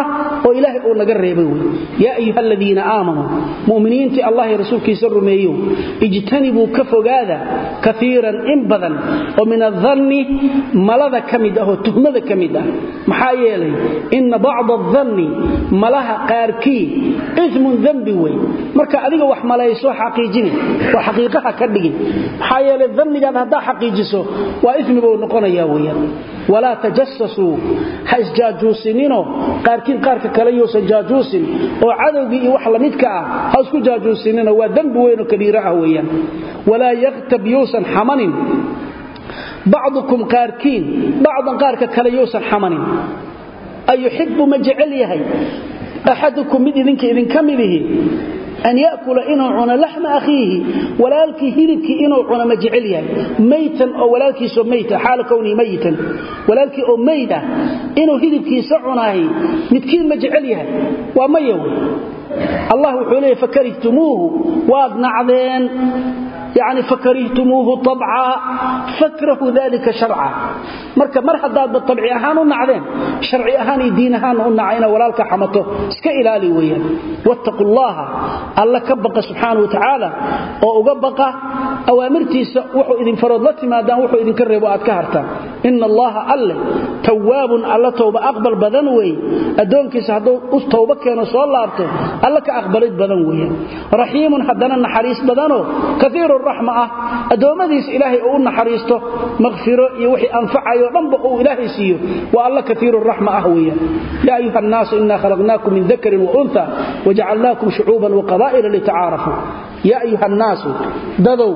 oo ilaahay uu naga reebay wey yaa ayuha aladiina aamanuu mu'miniintii allah iyo rasuulkiisa rumeeyow ijtanibuu ka fogaada kaiiran in badan oo min adanni malada ka mid ah oo tuhmada ka mid ah maxaa yeelay inna bacda adanni malaha qaarkii ismun dembi wey marka adiga wax malayso xaqiijini oo xaqiiqaha ka dhigin maxaa yeelay dannigaad haddaa xaqiijiso waa ismi buu noqonaya weyaan walaa tajasasuu ha isjaajuusininoo qaarkiin qaarka kale yousan jaajuusin oo cadowgii iyo wax lamidka ah ha isku jaajuusininoo waa dembi weynoo kabiiro ah weeyaan walaa yaktab yousan xamanin bacdukum qaarkiin bacdan qaarka kale yousan xamanin ayuxibu ma jecel yahay axadukum mid idinka idinka midihi an yakula inuu cuno laxma akhiihi walaalkii hilibkii inuu cuno ma jecel yahay maytan oo walaalkiisoo mayta xaala kwnii mayitan walaalkii oo mayd ah inuu hilibkiisa cunaahi midkiin ma jecel yahay waa maya wey allah wuxuu leeyay fakarihtumuuhu waad nacdeen yani fakarihtumuuhu abca fakrahu dalika sharca marka mar haddaadba abci ahaan u nacdeen sharci ahaan iyo diin ahaanna u naca ina walaalka xamato iska ilaali weeyaan wattaqu llaha alla ka baqa subxaana wa tacaala oo uga baqa awaamirtiisa wuxuu idin farood la timaadaan wuxuu idinka reebo aad ka hartaan ina allaha alle tawaabun alla towba aqbal badan weeye addoonkiisa hadduu u towba keeno soo laabto alla ka aqbalid badan weeyaan raxiimun haddana naxariis badanoo kaiiru raxma ah addoommadiisa ilaahay uu u naxariisto makfiro iyo wixii anfacayo dhanba uu ilaahay siiyo waa alla kaiiru raxma ah weeyaan yaa ayuha annaasu inaa khalaqnaakum min dakarin waunha wajacalnaakum shucuuban waqabaa'ila litacaarafuu yaa ayuha annaasu dadow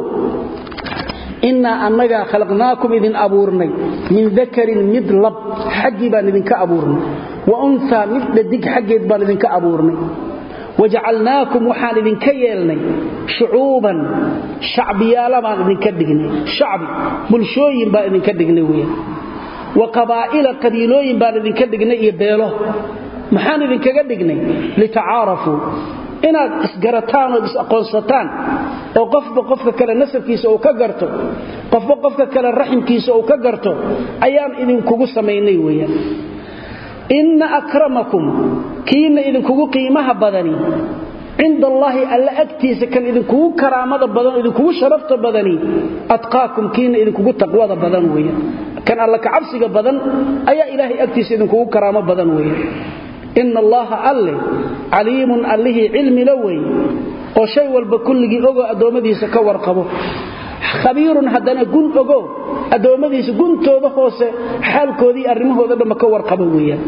innaa annagaa khalaqnaakum idin abuurnay min dakarin mid lab xaggii baan idinka abuurnay wa unhaa mid dhadig xaggeed baan idinka abuurnay wajacalnaakum waxaan idinka yeelnay shucuuban shacbiyaala baan idinka dhignay shacbi bulshooyin baan idinka dhignay weyaan wa qabaa'ila qabiilooyin baan idinka dhignay iyo beelo maxaan idinkaga dhignay litacaarafuu inaad isgarataan ood is-aqoonsataan oo qofba qofka kale nasabkiisa uu ka garto qofba qofka kale raximkiisa uu ka garto ayaan idinkugu samaynay weyaan inna akramakum kiina idinkugu qiimaha badani cinda allaahi alla agtiisa kan idinkugu karaamada badan idinkugu sharafta badani atqaakum kiina idinkugu taqwada badan weeyaan kan alla ka cabsiga badan ayaa ilaahay agtiisa idinkugu karaamo badan weeyaan inna allaha alle caliimun allihii cilmila wey oo shay walba kulligii ogoo addoommadiisa ka warqabo khabiirun haddana gun ogo addoommadiisa guntooda hoose xaalkoodii arrimahooda dhamma ka warqaba weeyaan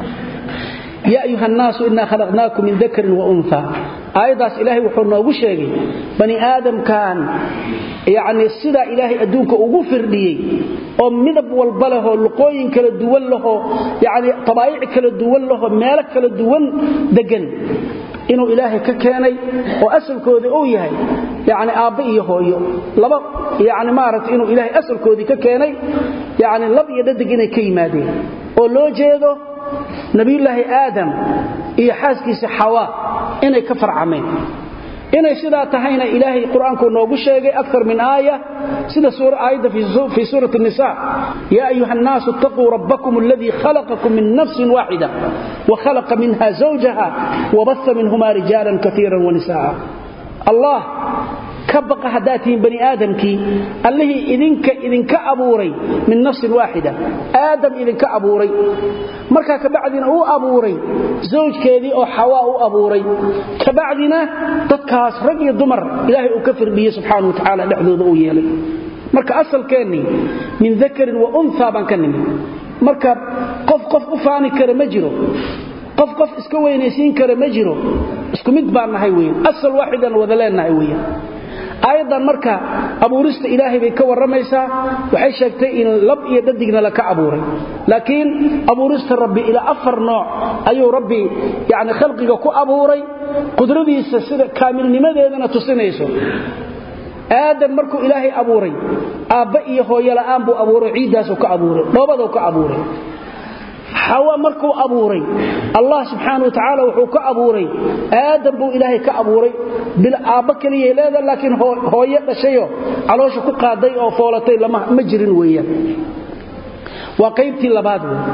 yaa ayuha annaasu innaa khalaqnaakum min dakarin wa unha aayaddaas ilaahay wuxuu noogu sheegay bani aadamkan yacnii sidaa ilaahay adduunka ugu firdhiyey oo midab walba lehoo luqooyin kala duwan lahoo yacnii tabaayic kala duwan lahoo meelo kala duwan deggan inuu ilaahay ka keenay oo asalkooda uu yahay yani aabbe iyo hooyo laba yani maaragta inuu ilaahay asalkoodii ka keenay yani lab iyo dhadig inay ka yimaadeen oo loo jeedo nabiyulaahi aadam iyo xaaskiisa xawaa inay ka farcameen inay sidaa tahayna ilaahay qur-aanku noogu sheegay akar min aaya sida aayadda fii suurati nisa yaa ayuha annaasu itaquu rabbakum aladii khalaqakum min nafsin waaxida wa khalaqa minha zawjaha wabasa minhuma rijaalan kaiira wanisaa allah ka baqa haddaad tihiin bani aadamkii allihii idinka idinka abuuray min nafsin waaxida aadam idinka abuuray markaa kabacdina uu abuuray zawjkeedii oo xawaa u abuuray kabacdina dadkaas rag iyo dumar ilaahay uu ka firdhiyey subxaana wa tacaala dhexdooda uu yeelay marka asalkeennii min dakarin wa unha baan ka nimi marka qof qof u faani kara ma jiro qof qof iska weynaysiin kara ma jiro isku mid baan nahay weyan asal waaxidan wada leennahay weyan aayaddan marka abuurista ilaahay bay ka warramaysaa waxay sheegtay in lab iyo dhadigna laka abuuray laakiin abuurista rabbi ilaa afar nooc ayuu rabbi yani khalqiga ku abuuray qudradiisa sida kaamilnimadeedana tusinayso aadam markuu ilaahay abuuray aabba iyo hooyo la'aan buu abuuray ciiddaasuu ka abuuray dhoobaduu ka abuuray xawa markuu abuuray allah subxaana wa tacaala wuxuu ka abuuray aadam buu ilaahay ka abuuray bil aabba keliyay leeda laakiin hooyo dhashayo caloosha ku qaaday oo foolatay ma jirin weeyaan waa qaybtii labaad wey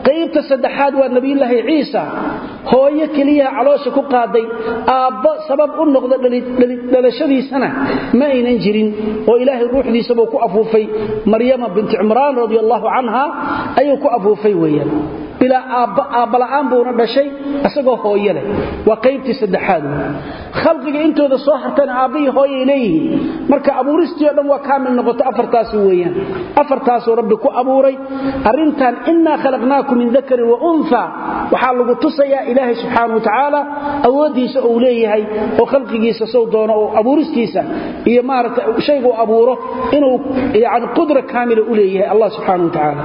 qaybta saddexaad waa nebiyulaahi ciisa hooyo keliyaha caloosha ku qaaday aabbo sabab u noqda dhalashadiisana ma aynan jirin oo ilaahay ruuxdiisabuu ku afuufay maryama binti cimraan radi allahu canha ayuu ku afuufay weeyaan bilaa aabbala'aan buuna dhashay isagoo hooye leh waa qaybtii saddexaad wey khalqiga intooda soo hartana aabbihii hooyay leeyihiin marka abuuristii o dhan waa kaamil noqoto afartaasi weeyaan afartaasuu rabbi ku abuuray arrintan innaa khalaqnaakum min dakarin wa unha waxaa lagu tusayaa ilaahay subxaana wa tacaala awooddiisa uu leeyahay oo khalqigiisa sow doono oo abuuristiisa iyo maarata shaygu abuuro inuu yani qudra kaamila u leeyahay allah subxaana wa tacaala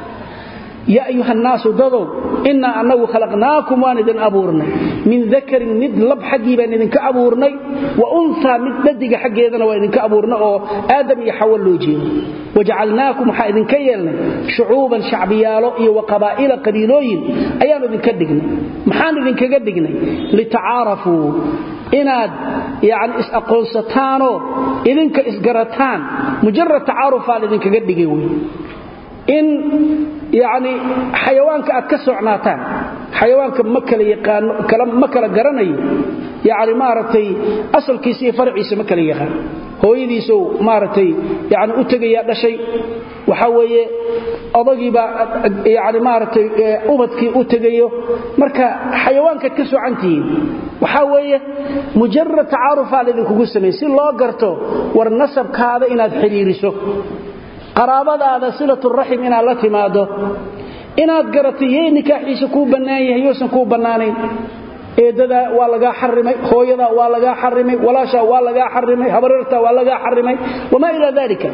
yaa ayuha nnaasu dadow innaa annagu khalaqnaakum waan idin abuurnay min dakarin mid lab xaggii baan idinka abuurnay wa unhaa mid dhadiga xaggeedana waa idinka abuurnay oo aadam iyo xawa loo jeedo wajacalnaakum waxaa idinka yeelnay shucuuban shacbiyaalo iyo wa qabaa'ila qabiilooyin ayaannu idinka dhignay maxaan idinkaga dhignay litacaarafuu inaad yani is-aqoonsataanoo idinka isgarataan mujarad tacaarufaan idinkaga dhigay wey in yani xayawaanka aad ka socnaataan xayawaanka ma kala yaqaano ma kala garanayo yani maaragtay asalkiisa iyo farciisa ma kala yaqaan hooyadiisou maaragtay yani u tegayaa dhashay waxaa weeye odagiibaa yani maaragtay ubadkii u tegayo marka xayawaankaad ka socantihiin waxaa weeye mujarad tacaarufaa laydinkugu sameeyey si loo garto war nasabkaada inaad xidhiiriso qaraabadaada silaturaxim inaad la timaado inaad garatay yey nikaaxiisa kuu bannaan yahay yousan kuu bannaanayn eeddadaa waa lagaa xarimay hooyadaa waa lagaa xarimay walaashaa waa lagaa xarimay habarirtaa waa lagaa xarimay wamaa ilaa dalika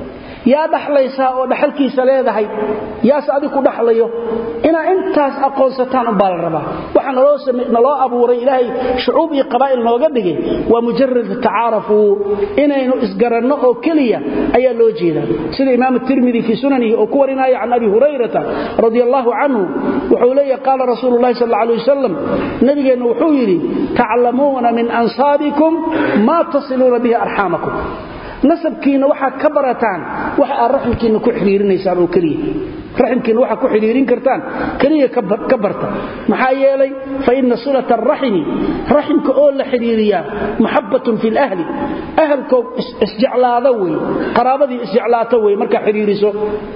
yaa dhaxlaysaa oo dhaxalkiisa leedahay yaase adig ku dhaxlayo inaad intaas aqoonsataan umbaa la rabaa waxa naloo abuuray ilaahay shucuub iyo qabaa'il nooga dhigay waa mujarad tacaarafuu inaynu isgaranno oo keliya ayaa loo jeedaa sida imaam tirmidi fii sunanihi oo ku warinaya can abi hurayrata radi allahu canhu wuxuu leeyahy qaala rasuulu lahi sal alay wasalam nabigeenna wuxuu yidhi taclamuuna min ansaabikum maa tasiluuna bihi arxaamakum nasabkiinna waxaad ka barataan waxa aad raximkiinna ku xidhiirinaysaan oo keliya raximkiinna waxaad ku xidhiirin kartaan keliya ka barta maxaa yeelay fa inna silata araximi raximka oo la xidhiiriyaa maxabbatun fi lahli ahalkoo isjeclaada wey qaraabadii isjeclaata wey markaa xidhiiriso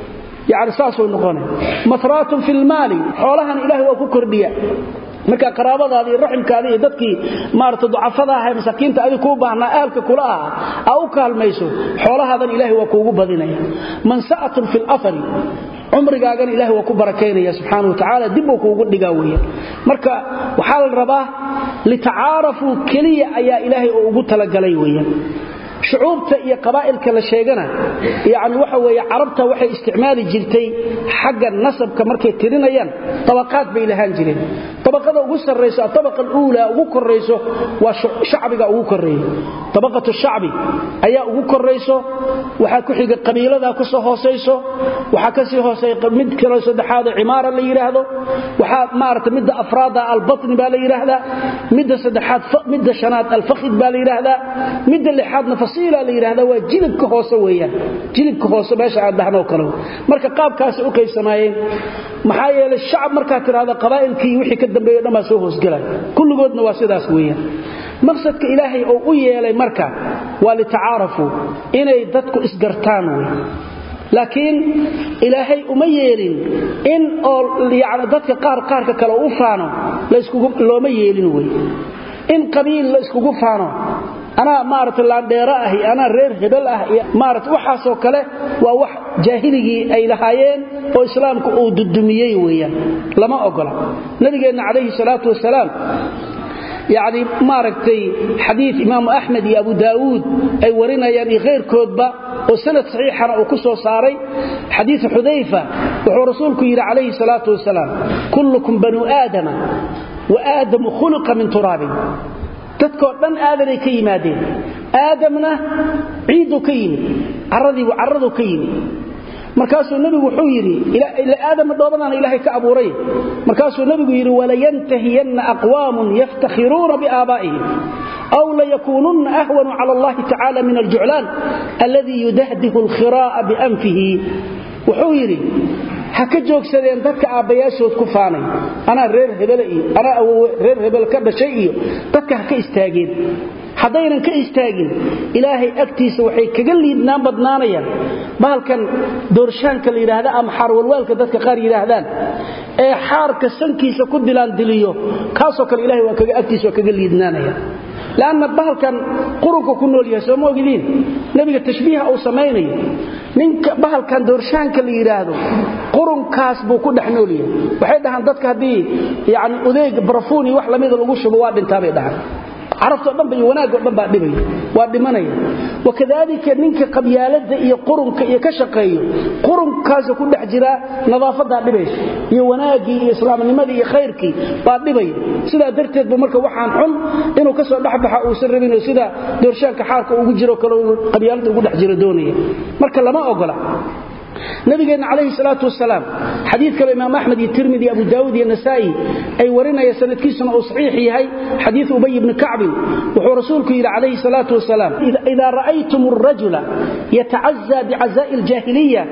yani saasuu noqona mahraatun fi lmaali xoolahan ilahay waa ku kordhiya marka qaraabadaada iyo raximkaada iyo dadkii maarata ducafada aha masaakiinta adig kuu baahnaa ahalka kula aha aa u kaalmayso xoolahaadan ilahay waa kuugu badinaya mansa'atun fi lafari cumrigaagana ilahay waa ku barakaynaya subxaana wa tacaala dibbuu kuugu dhigaa weeyaan marka waxaa la rabaa litacaarafuu keliya ayaa ilaahay oo ugu talagalay weeyaan shucuubta iyo qabaa'ilka la sheegana yani waxa weeye carabta waxay isticmaali jirtay xagga nasabka markay tirinayaan tabaqaad bay lahaan jireen tabaqada ugu sarrayso atabaqa aluulaa ugu korrayso waa shacbiga ugu korreeya tabaqatu shacbi ayaa ugu korrayso waxaa ku xiga qabiiladaa ku soo hoosayso waxaa ka sii hooseeya mid kaloo saddexaada cimaara la yidhaahdo waxaa maarata midda afraada albatni baa la yidhaahdaa midda saddexaad midda shanaad alfakhid baa la yidhaahdaa midda lixaadna fasiila la yidhahdaa waa jilibka hoose weeyaan jilibka hoose meesha aan dhahnoo kale marka qaabkaasay u qaybsamaayeen maxaa yeelay shacab markaad tidhahda qabaa'ilkii wixii ka dambeeyo dhan baa soo hoosgelaya kulligoodna waa sidaas weeyaan maqsadka ilaahay oo u yeelay marka waa litacaarafuu inay dadku isgartaan wey laakiin ilaahay uma yeelin in oo yani dadka qaar qaarka kale u faano looma yeelin wey in qabiil la iskugu faano anaa maarata laandheero ah iyo anaa reer hebel ah iyo maarata waxaasoo kale waa wax jaahiligii ay lahaayeen oo islaamku uu dudumiyey weeyaan lama ogola nabigeenna calayhi salaatu wasalaam yacni maaragtay xadiid imaamu axmed iyo abu daawuud ay warinayaan iyo khayrkoodba oo sanad saxiixana uu ku soo saaray xadiidu xudayfa wuxuu rasuulku yidhi calayhi salaatu wasalaam kullukum banuu aadama wa aadamu khuliqa min turaabin dadkoo dhan aadanay ka yimaadeen aadamna ciidduu ka yimid caradiibu carraduu ka yimid markaasuu nebigu wuxuu yidhi aadama dhoobadaana ilaahay ka abuuray markaasuu nebigu yidhi walayantahiyanna aqwaamun yaftakhiruuna biaabaa'ihim aw layakuununna ahwanu cala allahi tacala min aljuclaan alladii yudahdihu alkhiraa'a bianfihi wuxuu yidhi ha ka joogsadeen dadka aabbayaashood ku faanay anaa reer hebele iyo anaa awowe reer hebel ka dhashay iyo dadka ha ka istaageen haddaynan ka istaagin ilaahay agtiisa waxay kaga liidnaan badnaanayaan bahalkan doorshaanka la yidhaahda ama xaarwalwaalka dadka qaar yidhaahdaan ee xaarka sankiisa ku dilaandiliyo kaasoo kale ilahay waa kaga agtiisa waa kaga liidnaanaya lanna bahalkan qurunka ku nool yahay sooma ogidiin nebiga tashbiiha uu samaynayo ninka bahalkan doorshaanka la yidhaahdo qurunkaas buu ku dhex nool yahay waxay dhahaan dadka haddii yani udeeg barafuun iyo wax lamida lagu shubo waa dhintaabay dhahaan carabtoo dhanba iyo wanaagoo dhan baa dhibaya waa dhimanaya wakadaalika ninka qabyaalada iyo qurunka iyo ka shaqeeyo qurunkaasa ku dhex jiraa nadaafadaa dhibaysa iyo wanaaggii iyo islaamnimadii iyo khayrkii baa dhibaya sidaa darteed bu marka waxaan xun inuu ka soo dhexbaxa uusan rabinoo sida doorshaanka xaarka ugu jiro kale qabyaalada ugu dhex jiro doonaya marka lama ogola nabigeenna calayhi salaatu wasalaam xadiid kale imaam axmed iyo tirmidi abu daawud iyo nasaa'i ay warinaya sanadkiisuna uu saxiix yahay xadiid ubay ibni kacbin wuxuu rasuulku yidhi calayhi salaatu wasalaam idaa ra'aytum arajula yatacazaa bicazaa'i aljaahiliya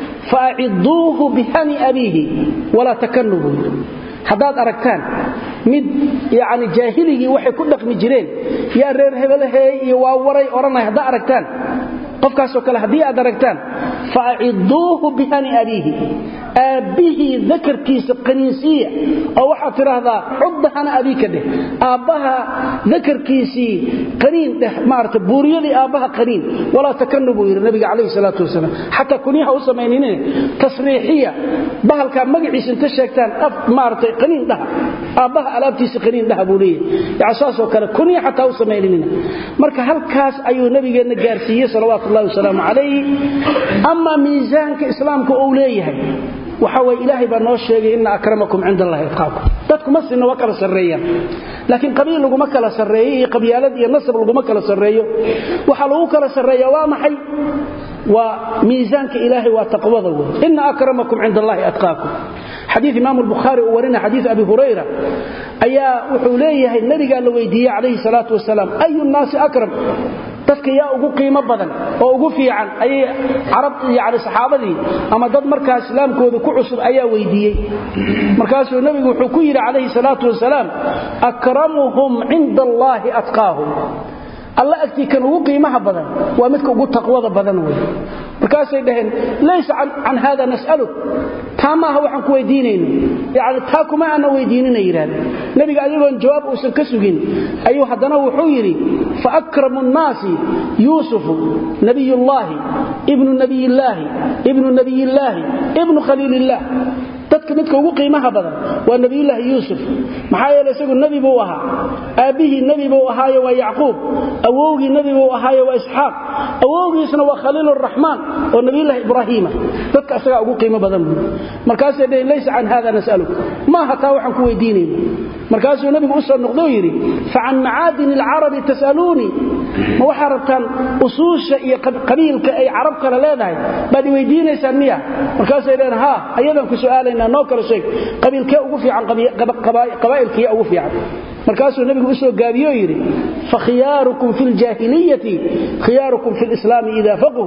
faaciduuhu bihani abiihi walaa takanubuu haddaad aragtaan mid yani jaahiligii waxay ku dhaqmi jireen yaa reer hebelaheey iyo waa waray odhanay haddaa aragtaan qofkaasoo kale haddii aad aragtaan faaciduuhu bihani abiihi aabbihii dakarkiisa qaniinsiiya oo waxaad tidhaahdaa cudda hana abiika dheh aabbaha dakarkiisii qaniin dheh maarata buuriyadii aabbaha qaniin walaa takanu buu yidhi nabiga calayhi salaatu wasalaam xataa kunyaha u samayninin tasriixiya bahalkaa magaciisa inta sheegtaan af maaratay qaniin dhaha aabbaha alaabtiisa qaniin dhaha buu leeyahay yani saasoo kale kunya xataa u samayninin marka halkaas ayuu nabigeenna gaarsiiyey salawaatu ullahi wasalaamu calayh ama miisaanka islaamka uu leeyahay waxa way ilaahay baa noo sheegay inna akramakum cinda allahi atqaakum dadku ma sinna waa kala sarreeyaan laakiin qabiil laguma kala sarreeyo iyo qabyaalad iyo nasab laguma kala sarreeyo waxaa lagu kala sarreeya waa maxay waa miisaanka ilaahay waa taqwada wey inna akramakum cinda allahi atqaakum xadiid imaam albukhaari uu warina xadiid abi hurayra ayaa wuxuu leeyahay nabigaa la weydiiyey calayhi salaatu wasalaam ayu nnaasi akram dadka yaa ugu qiimo badan oo ugu fiican ayay carab yani saxaabadii ama dad markaa islaamkooda ku cusub ayaa weydiiyey markaasuu nebigu wuxuu ku yidhi calayhi salaatu wasalaam akramuhum cinda allaahi atqaahum alla agtii kan ugu qiimaha badan waa midka ugu taqwada badan wey markaasay dhaheen laysa can hada nas'aluk taa maaha waxaan ku weydiinayno yani taa kuma aana weydiinina yidhahdeen nebiga ayagoon jawaab uusan ka sugin ayuu haddana wuxuu yidhi faakramu nnaasi yuusufu nabiyullaahi ibnu nabiyillaahi ibnu nabiyillaahi ibnu khaliilillaah dadka midka ugu qiimaha badan waa nabiyulaahi yuusuf maxaa yeele isagu nebi buu ahaa aabbihii nebi buu ahaayo waa yacquub awowgii nebi buu ahaayo waa isxaaq awowgiisna waa khaliiluraxmaan oo nabiyulaahi ibraahiima dadka isagaa ugu qiimo badan buu markaasay dhaheen laysa can hada nas'aluk maaha taa waxaan ku weydiinayna markaasuu nebigu u soo noqdou yidhi facan macaadini alcarabi tas'aluunii ma waxaa rabtaan usuusha iyo qabiilka ay carab kale leedahay baad i weydiinaysaan miya markaasay dhaheen haa ayadaan ku su'aalaynaa noo kala sheeg qabiilkee ugu fiican qabaa'ilkiya ugu fiican markaasuu nebigu u soo gaabiyoo yidhi fakhiyaarukum fi ljaahiliyati khiyaarukum fi lislaami ida faqhu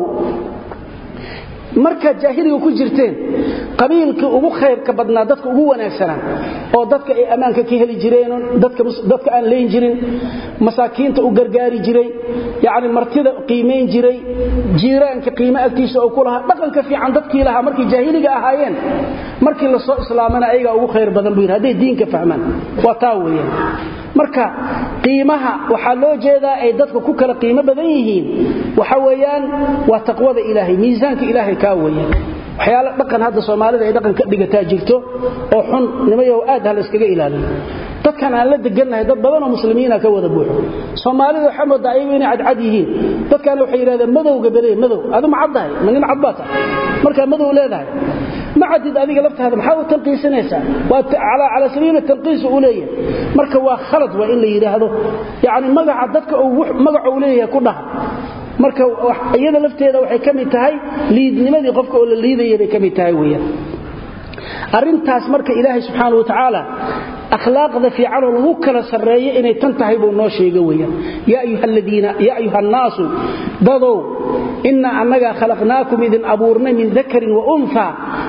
markaad jaahiliga ku jirteen qabiilkii ugu khayrka badnaa dadka ugu wanaagsanaa oo dadka ay ammaanka ka heli jireen dadka aan leyn jirin masaakiinta u gargaari jiray yani martida qiimayn jiray jiiraanka qiime agtiisa oo ku lahaa dhaqanka fiican dadkii lahaa markay jaahiliga ahaayeen markii la soo islaamana ayagaa ugu khayr badan buu yidhi hadday diinka fahmaan waa taa weeyaan marka qiimaha waxaa loo jeedaa ay dadka ku kala qiimo badan yihiin waxa weeyaan waa taqwada ilaahay miisaanka ilaahay kaa weeyaan waxyaala dhaqan hadda soomaalida ay dhaqan ka dhigataa jirto oo xun nimayow aad ha la iskaga ilaaliyo dadkan aan la degannahay dad badanoo muslimiina ka wada buuxo soomaalida waxaa moodaa ayagu inay cadcad yihiin dadkan waxay yidhahdeen madowga bele madow adu ma caddahay ma nin cad baa tahay markaa madow leedahay ma cadid adiga laftaada maxaa u tanqiisanaysaa waa calaa sabiili tanqiis u leeyahay marka waa khalad waa in la yidhaahdo yacni magaca dadka magaca uu leeyahay ku dhaha marka iyada lafteeda waxay ka mid tahay liidnimadii qofka oo la liidaya bay ka mid tahay weyaan arrintaas marka ilaahay subxaana wa tacaala akhlaaqda fiicanoo lagu kala sarreeyo inay tan tahay buu noo sheega weyaan yaa ayuha annaasu dadow innaa annagaa khalaqnaakum idin abuurnay min dakarin wa unha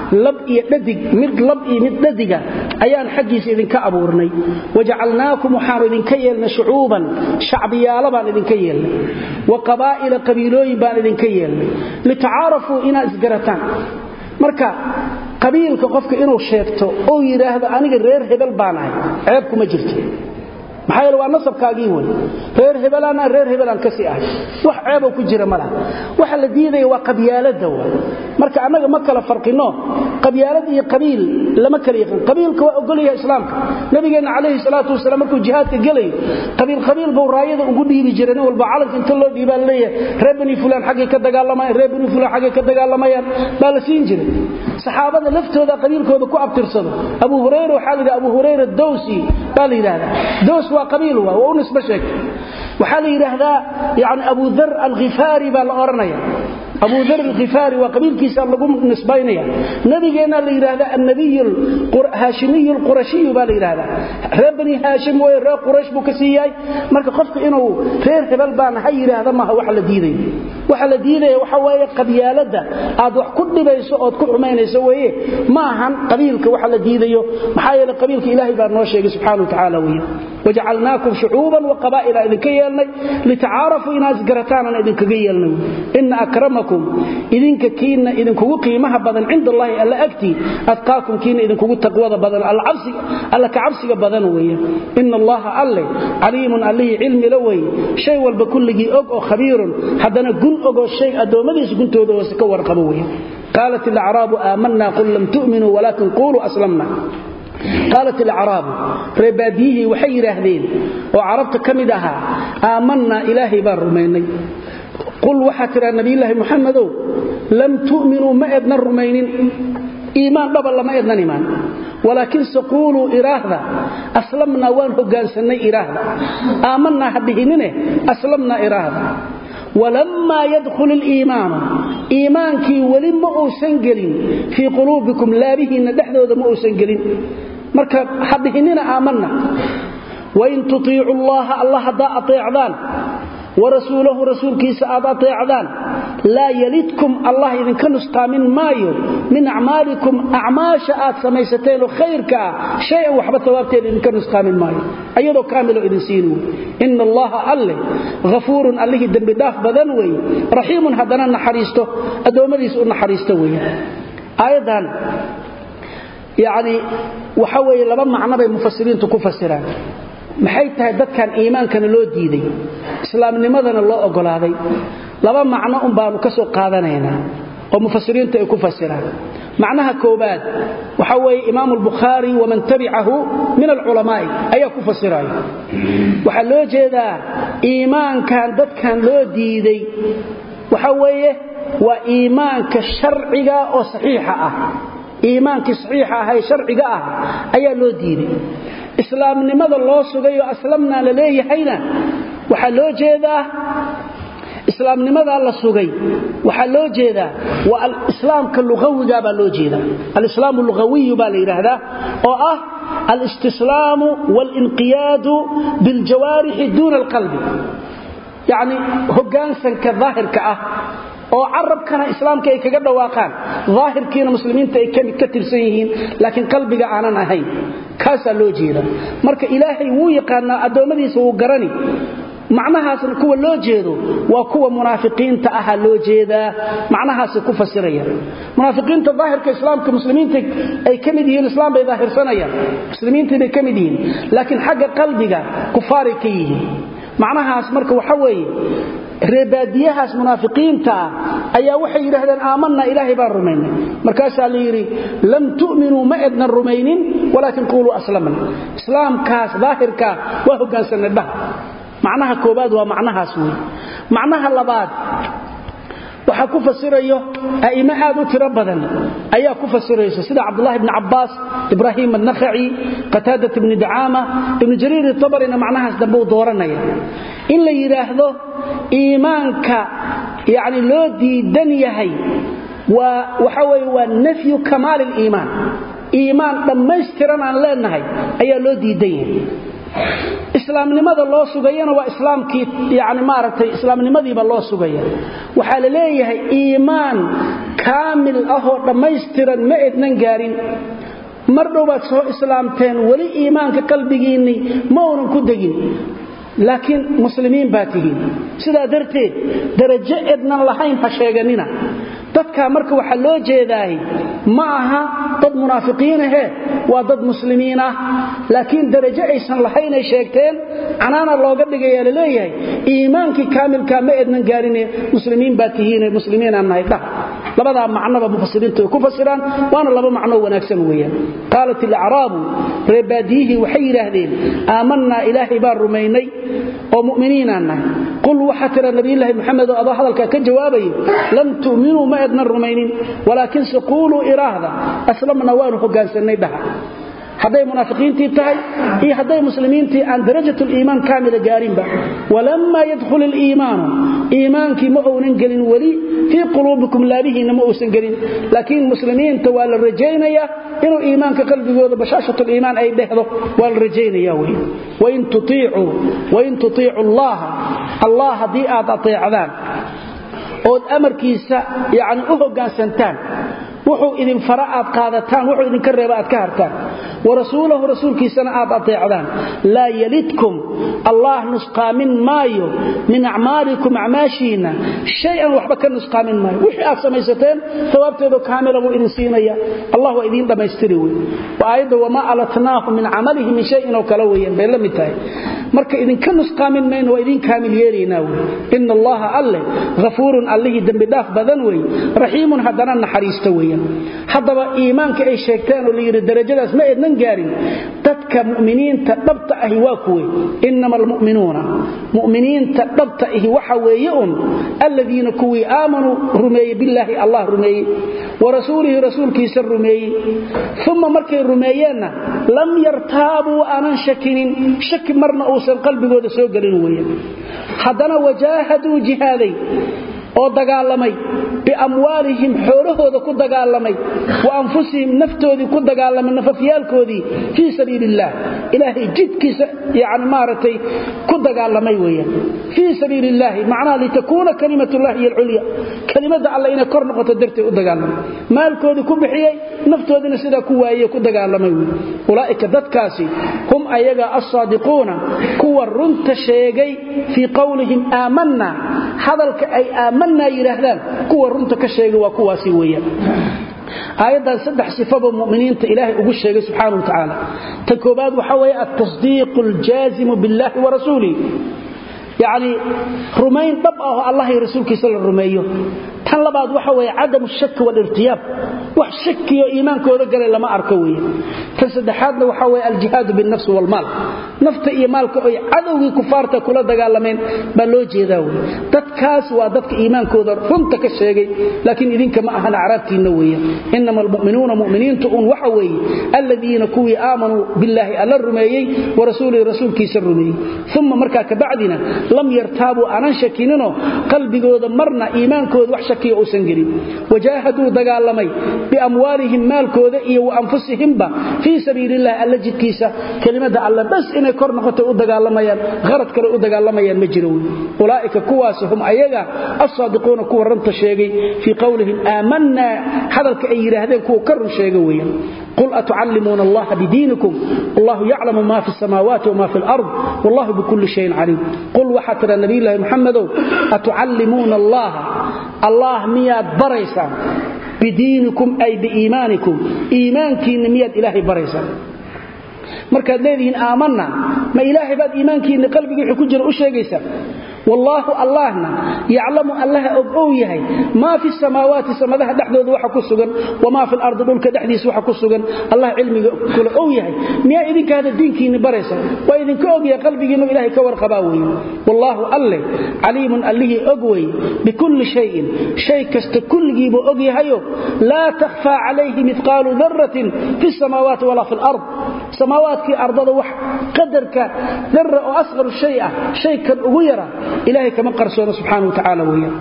lab iyo dhadig mid lab iyo mid dhadiga ayaan xaggiisa idinka abuurnay wajacalnaakum waxaanu idinka yeelnay shucuuban shacbiyaalo baan idinka yeelnay wa qabaa'ila qabiilooyin baan idinka yeelnay litacaarafuu inaad isgarataan marka qabiilka qofka inuu sheegto oo yidhaahdo aniga reer hebel baan ahay ceeb kuma jirto maxaa yeele waa nasabkaagii wey reer hebelaan reer hebelaan ka sii ahay wax ceeboo ku jira ma laha waxa la diidaya waa qabyaalada wa marka annaga ma kala farqino qabyaalad iyo qabiil lama kala yaqaan qabiilka waa ogolyahay islaamka nabigeenna calayhi salaatu wasalaam markuu jihaadka gelayo qabiil qabiil buu raayada ugu dhiibi jiray nin walba calanka inta loo dhiibaa leeyahay reer bani fulaan xaggay ka dagaalamayaan reer bani fulaan xaggay ka dagaalamayaan baa la siin jiray saxaabada laftooda qabiilkooda ku abtirsado abu hurayra waxaa la yidhaha abu hurayra dowsi baa la yidhahdaa dows waa qabiil waa waa u nisbo sheegtay waxaa la yidhaahdaa yani abu dar alkhifaari baa la odhanaya abu dar alkhifaari waa qabiilkiisa lagu nisbaynaya nabigeenna la yidhaahdaa annabiy haashimiy alqurashiyu baa la yidhaahdaa reer bani haashim way reer quraysh buu ka sii yahay marka qofka inuu reer hebel baan ha yidhaahda maaha waxa la diidayo waxa la diidaya waxa weeye qabyaaladda aad wax ku dhibayso ood ku xumaynayso weeye ma ahan qabiilka waxa la diidayo maxaa yeele qabiilka ilaahay baa noo sheegay subxaana wa tacaala weeye wajacalnaakum shucuuban wa qabaa'ila idinka yeelnay litacaarafuu inaad isgarataanaan idinkaga yeelnay ina akramakum idinka kiina idinkugu qiimaha badan cinda allahi alla agtii adqaakum kiina idinkugu taqwada badan alla ka cabsiga badan weeye ina allaha alle caliimun allihii cilmi la weeye shay walba kulligii og oo khabiirun haddana gun ogoo shay addoommadiisa guntooda hoose ka warqabo weeye qaalat alacraabu aamanna qul lam tu'minuu walaakin quuluu aslamna qaalat alacraabu reebaadiyihii waxay yidhaahdeen oo carabta ka mid ahaa aamannaa ilaahay baan rumaynay qul waxaa tidhaa nabiyulaahi muxamedow lam tu'minuu ma ednan rumaynin iimaan dhaba lama ednan imaan walaakinse quuluu iraahda aslamnaa waan hogaansannay iraahda aamannaa ha dhihinine aslamnaa iraahda walammaa yadkhul iliimaanu iimaankii weli ma uusan gelin fii quluubikum laabihiinna dhexdooda ma uusan gelin marka ha dhihinina aamanna wain tutiicu llaha alla haddaa ateecdaan warasuulahu rasuulkiisa aad ateecdaan laa yalidkum allah idinka nusqaamin maayo min acmaalikum acmaasha aad samaysateenoo khayrka ah shay-an waxba sawaabteeda idinka nusqaamin maayo ayadoo kaamiloo idin siin wey ina allaha alle hafuurun allihii dembidhaaf badan weeye raxiimun haddana naxariisto addoommadiisa u naxariisto weeye aayaddan yacni waxa weeye laba macno bay mufasiriintu ku fasiraan maxay tahay dadkan iimaankana loo diiday islaamnimadana loo ogolaaday laba macno un baanu ka soo qaadanaynaa oo mufasiriintu ay ku fasiraan macnaha koobaad waxa weeye imaamu albukhaari waman tabicahu min alculamaa'i ayaa ku fasiraya waxaa loo jeedaa iimaankan dadkan loo diiday waxa weeye waa iimaanka sharciga oo saxiixa ah iimaankii saxiixa ah ee sharciga ah ayaa loo diiday islaamnimada loo sugayoo aslamnaa la leeyahayna waxaa loo jeedaa islaamnimadaa la sugay waxaa loo jeedaa waa alislaamka luawiga baa loo jeeda alislaamu lugawiyu baa la yidhaahdaa oo ah alistislaamu waalinqiyaadu biljawaarixi duuna alqalbi yacni hoggaansanka daahirka ah oo carabkana islaamka ay kaga dhawaaqaan daahirkiina muslimiinta ay ka tirsan yihiin laakiin qalbiga aanan ahayn kaasaa loo jeeda marka ilaahay wuu yaqaanaa addoommadiisa wuu garani macnahaasna kuwa loo jeedo waa kuwa munaafiqiinta aha loo jeedaa macnahaasay ku fasirayaan munaafiqiinta daahirka islaamka muslimiinta ay ka mid yihiin islaam bay daahirsanayaan muslimiintii bay ka mid yihiin laakiin xagga qalbiga kufaaray ka yihiin macnahaas marka waxa weeye reebaadiyahaas munaafiqiinta ah ayaa waxay yidhaahdeen aamanna ilaahay baan rumaynay markaasaa la yidhi lam tu'minuu ma ednan rumaynin walaakin quuluu aslamna islaamkaas daahirkaa waa hoggaansanay dhah macnaha koobaad waa macnahaas wey macnaha labaad waxaa ku fasirayo a'immo aad u tiro badan ayaa ku fasiraysa sida cabdulahi bni cabbaas ibraahim annakhaci qataadat ibni dacaama ibnu jariir itabarina macnahaas dambe uu dooranaya in la yidhaahdo iimaanka yacni loo diidan yahay waa waxa weeye waa nafyu kamaali liimaan iimaan dhammaystiran aan leenahay ayaa loo diidan yahay islaamnimada loo sugayana waa islaamkii yani maaragtay islaamnimadiiba loo sugaya waxaa la leeyahay iimaan kaamil ahoo dhammaystiran ma ednan gaarin mar dhow baad soo islaamteen weli iimaanka qalbigiinnii ma uunan ku degin laakiin muslimiin baa tihiin sidaa darteed darajo ednan lahayn ha sheeganina dadkaa marka waxaa loo jeedaay ma aha dad munaafiqiinahee waa dad muslimiin ah laakiin darajo aysan lahaynay sheegteen canaana looga dhigayaa laleeyahay iimaankii kaamilkaa ma ednan gaarine muslimiin baa tihiine muslimiinaan nahay dhah labadaa macnoba mufasiriintu ay ku fasiraan waana laba macnoo wanaagsan weeyaan qaalat ilacraabu reebaadiyihii waxay yidhaahdeen aamannaa ilaahay baan rumaynay oo mu'miniinaan nahay qul waxaa tira nabiyulaahi maxamed oo adoo hadalkaa ka jawaabayo lam tu'minuu ma ednan rumaynin walaakinse quuluu iraahda aslamna waanu hogaansannay dhaha hadday munaafiqiintii tahay iyo hadday muslimiintii aan darajatuliimaan kaamila gaarinba walammaa yadkhul iliimaanu iimaankii ma uunan gelin weli fii quluubikum laabihiinna ma uusan gelin laakiin muslimiinta waa la rajaynayaa inuu iimaanka qalbigooda bashaashatuliimaan ay dhehdo waa la rajaynaya wey wain tutiicu allaha allah haddii aad ateecdaan ood amarkiisa yani u hoggaansantaan wuxuu idin fara aad qaadataan wuxuu idinka reeba aad ka hartaan warasuulahu rasuulkiisana aad ateecdaan laa yalidkum allah nusqaamin maayo min acmaalikum acmaashiinna shay-an waxba ka nusqaamin maayo wixii aad samaysateen sawaabteedo kaamila buu idin siinaya allah waa idiin dhammaystiri wey aayadda wamaa alatnaahu min camalihi min shayin oo kale weeyaan bay la mid tahay marka idinka nusqaamin mayno waa idiin kaamil yeelaynaa wey ina allaha alleh hafuurun allihii dembidhaaf badan wey raxiimun haddana naxariista weeyaan haddaba iimaanka ay sheegteen oo layidhi darajadaas ma ednan gaarin dadka mu'miniinta dhabta ahi waa kuwe inama almu'minuuna mu'miniinta dhabta ahi waxa weeye un alladiina kuwii aamanuu rumeeyey billaahi allah rumeeyey wa rasuulihi rasuulkiisa rumeeyey uma markay rumeeyeenna lam yartaabuu aanan shakinin shaki marna uusan qalbigooda soo gelin weeye haddana wajaahaduu jihaaday oo dagaalamay biamwaalihim xoolahooda ku dagaalamay wa anfusihim naftoodii ku dagaalamay nafafyaalkoodii fii sabiili illaah ilaahay jidkiisa yani maaragtay ku dagaalamay weeyaan fii sabiili illaahi macnaha litakuuna kalimatullahi hiy alculya kelimadda alle inay kor noqoto darteed u dagaalamay maalkoodii ku bixiyey naftoodiina sidaa ku waayey ku dagaalamay wey ulaa'ika dadkaasi hum ayaga alsaadiquuna kuwa runta sheegay fii qowlihim aamanna hadalka ay aamanaa yidhaahdaan kuwa runta ka sheegay waa kuwaasi weeyaan aayaddan saddex sifaba muminiinta ilaahay ugu sheegay subxaana wa tacaala ta koobaad waxaa weeye altasdiiqu aljaazimu biاllahi wa rasuulih yacnii rumayn dhab ah oo allah iyo rasuulkiisa la rumeeyo tan labaad waxa weeye cadamu shaki walirtiyaab wax shakiyo iimaankooda galay lama arko weeye tan saddexaadna waxaa weeye aljihaadu binnafsi waalmaal nafta iyo maalka oy cadowgii kufaarta kula dagaalameen baa loo jeedaa wey dadkaas waa dadka iimaankooda runta ka sheegay laakiin idinka ma ahan acraabtiinna weeye inama almu'minuuna mu'miniintu un waxa weeye alladiina kuwii aamanuu billaahi alla rumeeyey wa rasuulihi rasuulkiisa rumeeyey uma markaa kabacdina lam yartaabuu aanan shakininoo qalbigooda marna iimaankooda wax shakiya uusan gelin wajaahaduu dagaalamay biamwaalihim maalkooda iyo wa anfusihimba fii sabiilillahi alla jidkiisa kelimada alle bas inay kor noqotay u dagaalamayaan qarad kale u dagaalamayaan ma jiro wey ulaa'ika kuwaasi hum ayaga alsaadiquuna kuwa ranta sheegay fii qowlihim aamanaa hadalka ay yidhaahdeen kuwa ka run sheega weeyaan qul atucallimuuna allaha bidiinikum wallahu yaclamu ma fi samaawaati wma fi lard wallahu bikulli shayin caliim qul waxaa tira nabiyulaahi muxamedow atucallimuuna allaha allah miyaad baraysaan bidiinikum ay biiimaanikum iimaankiinna miyaad ilaahay baraysaan markaad leedihiin aamanna ma ilaahay baad iimaankiinna qalbigii wxuu ku jira u sheegaysaa wallaahu allahna yaclamu allaha og ow yahay maa fi samaawaati samadaha dhexdooda waxa ku sugan wamaa fi lardi dhulka dhexdiisa waxa ku sugan allah cilmiga kule ow yahay miyaa idinka hada diinkiinni baraysa waa idinka og yahay qalbigiinnu ilahay ka warqabaa weeye wallaahu alleh caliimun allihii og weye bikulli shayin shay kasta kulligiibuu og yahayo laa takhfaa calayhi midqaalu daratin fi samaawaati walaa fi lard samaawaadkii ardada wax qadarka dara oo asqaru shay ah shay kan ugu yara ilahay kama qarsoono subxaana wa tacaala weeyaan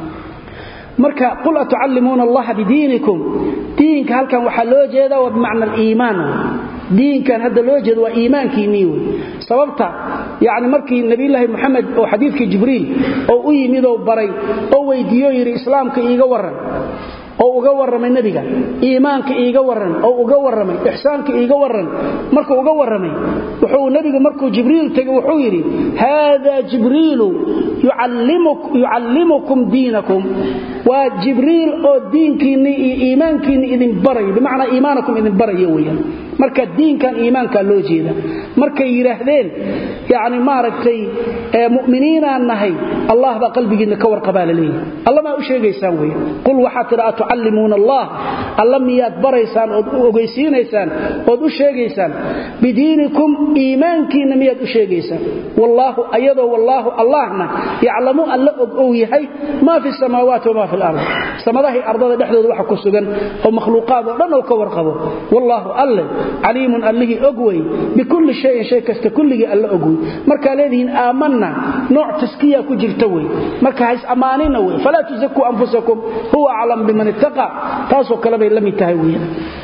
marka qul atucallimuuna allaha bidiinikum diinka halkan waxaa loo jeedaa waa bimacna aliimaan diinkan hadda loo jeedo waa iimaankiinnii wey sababta yani markii nabiyulaahi moxamed oo xadiidkii jibriil oo u yimidoo baray oo weydiiyo yidhi islaamka iiga waran oo uga warramay nebiga iimaanka iiga waran oo uga warramay ixsaanka iiga waran markuu uga warramay wuxuu nebigu markuu jibriil tegey wuxuu yidhi haada jibriilu yucallimukum diinakum waa jibriil oo diinkiinni iyo iimaankiinni idin barayo bimacnaa iimaanakum idin barayo weyaan marka diinkan iimaankaa loo jeeda markay yidhaahdeen yani maaragtay muminiinaan nahay allah baa qalbigiinna ka warqabaa la leeyahay alla maa u sheegaysaan wey qul waxaa tidha atucallimuuna allah alla miyaad baraysaan ood u ogeysiinaysaan ood u sheegaysaan bidiinikum iimaankiinna miyaad u sheegaysaan wallaahu ayadoo wallaahu allahna yaclamu alla og ou yahay maa fi samaawaati wamaa fi lardi samadahay ardada dhexdooda waxa ku sugan oo makhluuqaad oo dhan oo ka warqabo wallaahu alle caliimun allihii og wey bikulli shayin shay kasta kulligii alla og wey markaa leedihiin aamanna nooc taskiya ku jirta wey marka hays ammaanina wey falaa tusakuu anfusakum huwa aclam biman ittaqa taasoo kale bay la mid tahay wey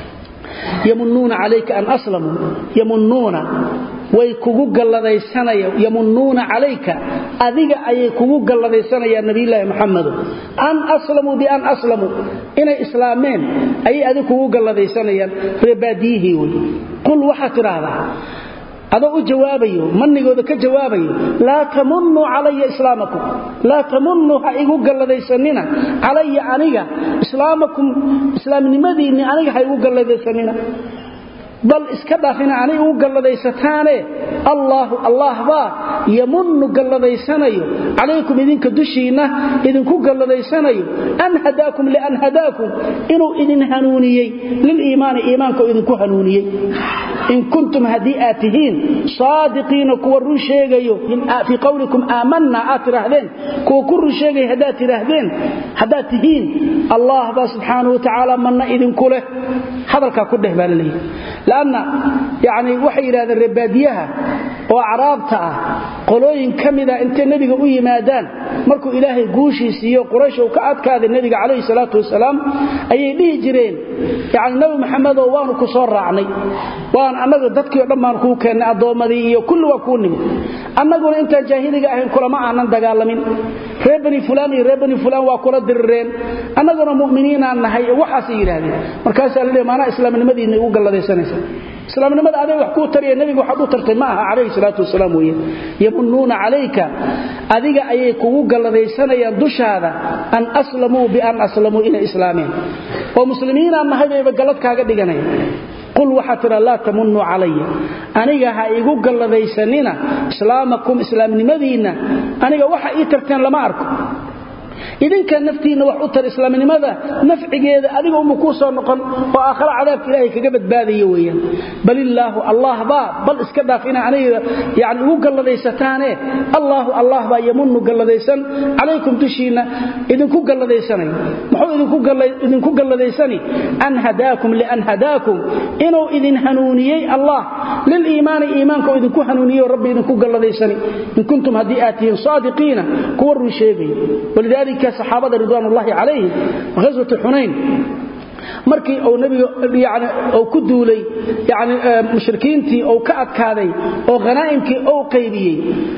yamunuuna calayka an aslamuu yamunuuna way kugu galladaysanayaan yamunuuna calayka adiga ayay kugu galladaysanayaan nabiyulaahi maxamedo an aslamuu bian aslamuu inay islaameen ayay adig kugu galladaysanayaan reebaadiyihii wey qul waxaad tidhaahdaa adoo u jawaabayo manigooda ka jawaabayo laa tamunuu calaya islaamakum laa tamunuu ha igu galladaysanina calaya aniga islaamakum islaamnimadiinni aniga ha igu galladaysanina bal iska dhaafina anay ugu galladayataane allaahu allah baa yamunnu galladaysanayo calaykum idinka dushiinna idinku galladaysanayo an hadaakum lian hadaakum inuu idin hanuuniyey liliimaani iimaanka oo idinku hanuuniyey in kuntum haddii aad tihiin saadiqiina kuwa run sheegayo fii qowlikum aamanna aad tidhaahdeen kuwa ku run sheegaya haddaad tidhaahdeen haddaad tihiin allah baa subxaanahu wa tacaala manna idinku leh hadalkaa ku dheh baa la leeyahy lanna yani waxay yidhahdeen reebaadiyaha oo acraabta ah qolooyin ka mida intay nebiga u yimaadaan markuu ilaahay guushii siiyo quraysh uu ka adkaaday nebiga calayhi salaatu wasalaam ayay dhihi jireen yani nebi maxamedoo waanu ku soo raacnay waan annaga dadkii o dhan baan kuu keennay addoommadii iyo kulli waa kuu nimid annaguna intaan jaahiliga ahayn kulama aanan dagaalamin reer bani fulaan iyo reer bani fulaan waa kula dirireen annaguna mu'miniinaan nahay waxaasay yidhaahdeen markaasaa la leey maanaa islaamnimadiinna igu galladaysanaysa islaamnimada aday wax kuu tariya nebiga waxaad u tartay ma aha calayhi salaatu wasalaam weeye yamunuuna calayka adiga ayay kugu galladaysanayaan dushaada an aslamuu bian aslamuu inay islaameen oo muslimiinaan nahay bayba gallad kaaga dhiganaya qul waxaa tidha laa tamunuu calaya aniga ha igu galladaysanina islaamakum islaamnimadiinna aniga waxa ii tarteen lama arko idinka naftiinna wax u tar islaamnimada nafcigeeda adiga uma kuu soo noqon oo aakhara cadaabka ilaahay kaga badbaadaya weeyaan bal illaahu allah baa bal iska dhaaf ina aniga yani ugu galladaysataane allaahu allah baa yamunu galladaysan calaykum dushiinna idinku galladaysanay muxuu idinku galladaysani an hadaakum lian hadaakum inuu idin hanuuniyey allah liliimaani iimaanka oo idinku hanuuniyey rabbi idinku galladaysani in kuntum haddii aad tihiin saadiqiina kuwa run sheegay walidaalika saxaabada ridwaan ullaahi calayhim ghaswatu xunayn markii uu nabiga yani uu ku duulay yani mushrikiintii uu ka adkaaday oo khanaa'imkii uu qaybiyey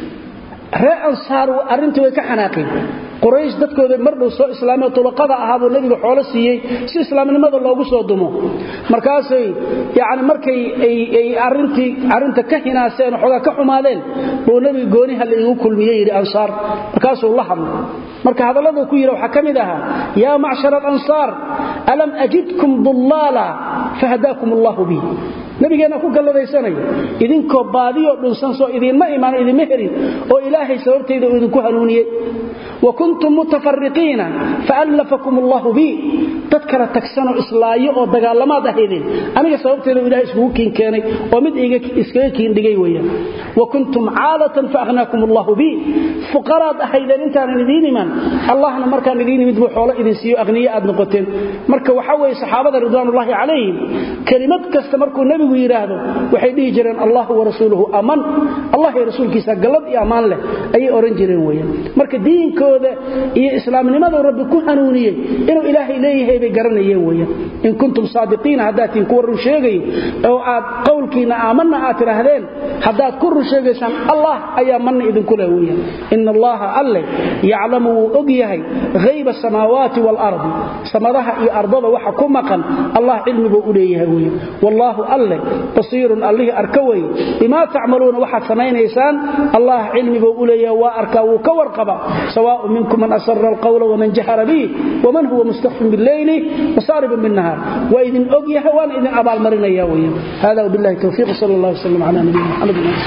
ree ansaar arrintii way ka xanaaqeen quraysh dadkooda mar dhow soo islaamay tulaqada ahaabuu nebiga xoolo siiyey si islaamnimada loogu soo dumo markaasay yani markay ay arintii arrinta ka hinaaseen xoogaa ka xumaadeen buu nebiga gooniha la igu kulmiye yidhi ansaar markaasuu la hadlay marka hadallada ku yidhi waxaa ka mid ahaa yaa macshar alansaar alam ajidkum dullaala fahadaakum allahu bi nabigeenna ku galladaysanaya idinkoo baadiyoo dhunsan soo idiinma imaan idinma helin oo ilaahay sababtayda uu idinku hanuuniyey wa kuntum mutafariqiina faallafakum allahu bi dad kala tagsanoo islaayo oo dagaalamaad ahaydeen aniga sababteeda ilahay iskugu kiin keenay oo mid iskaga kiin dhigay weyaan wa kuntum caalatan faakhnaakum allahu bi fuqaraad ahaydeen intaanan idiin iman allahna markaan idiin imid buu xoolo idin siiyo aqniye aad noqoteen marka waxaa weeye saxaabada ridwaanullaahi calayhim kelimad kasta markuu nebigu nabigu yidhaahdo waxay dhihi jireen allahu warasuuluhu aman allah iyo rasuulkiisa gallad iyo ammaan leh ayay ohan jireen weyan marka diinkooda iyo islaamnimaduu rabbi ku hanuuniyey inuu ilaahay leeyahay bay garanayeen weyan in kuntum saadiqiina haddaad tihin kuwa run sheegayo oo aad qowlkiinna aamanna aad tidhaahdeen haddaad ku run sheegaysaan allah ayaa manna idinku leh weyan ina allaha alle yaclamu wuu og yahay hayba asamaawaati waalardi samadaha iyo ardada waxa ku maqan allah cilmibuu u leeyahay weyan wallaahu alle basiirun allihii arka weye bimaa tacmaluuna waxaad samaynaysaan allah cilmibuu u leeyahay waa arkaa wuu ka warqaba sawaaء minkum man asara alqawla waman jahara bih waman huwa mustakfin bileyli wasaaribun binnahaar waa idin og yahay waana idin abaalmarinaya weyan hada wbillahi towfiiq sal allah wslam cala nabiyina mxamed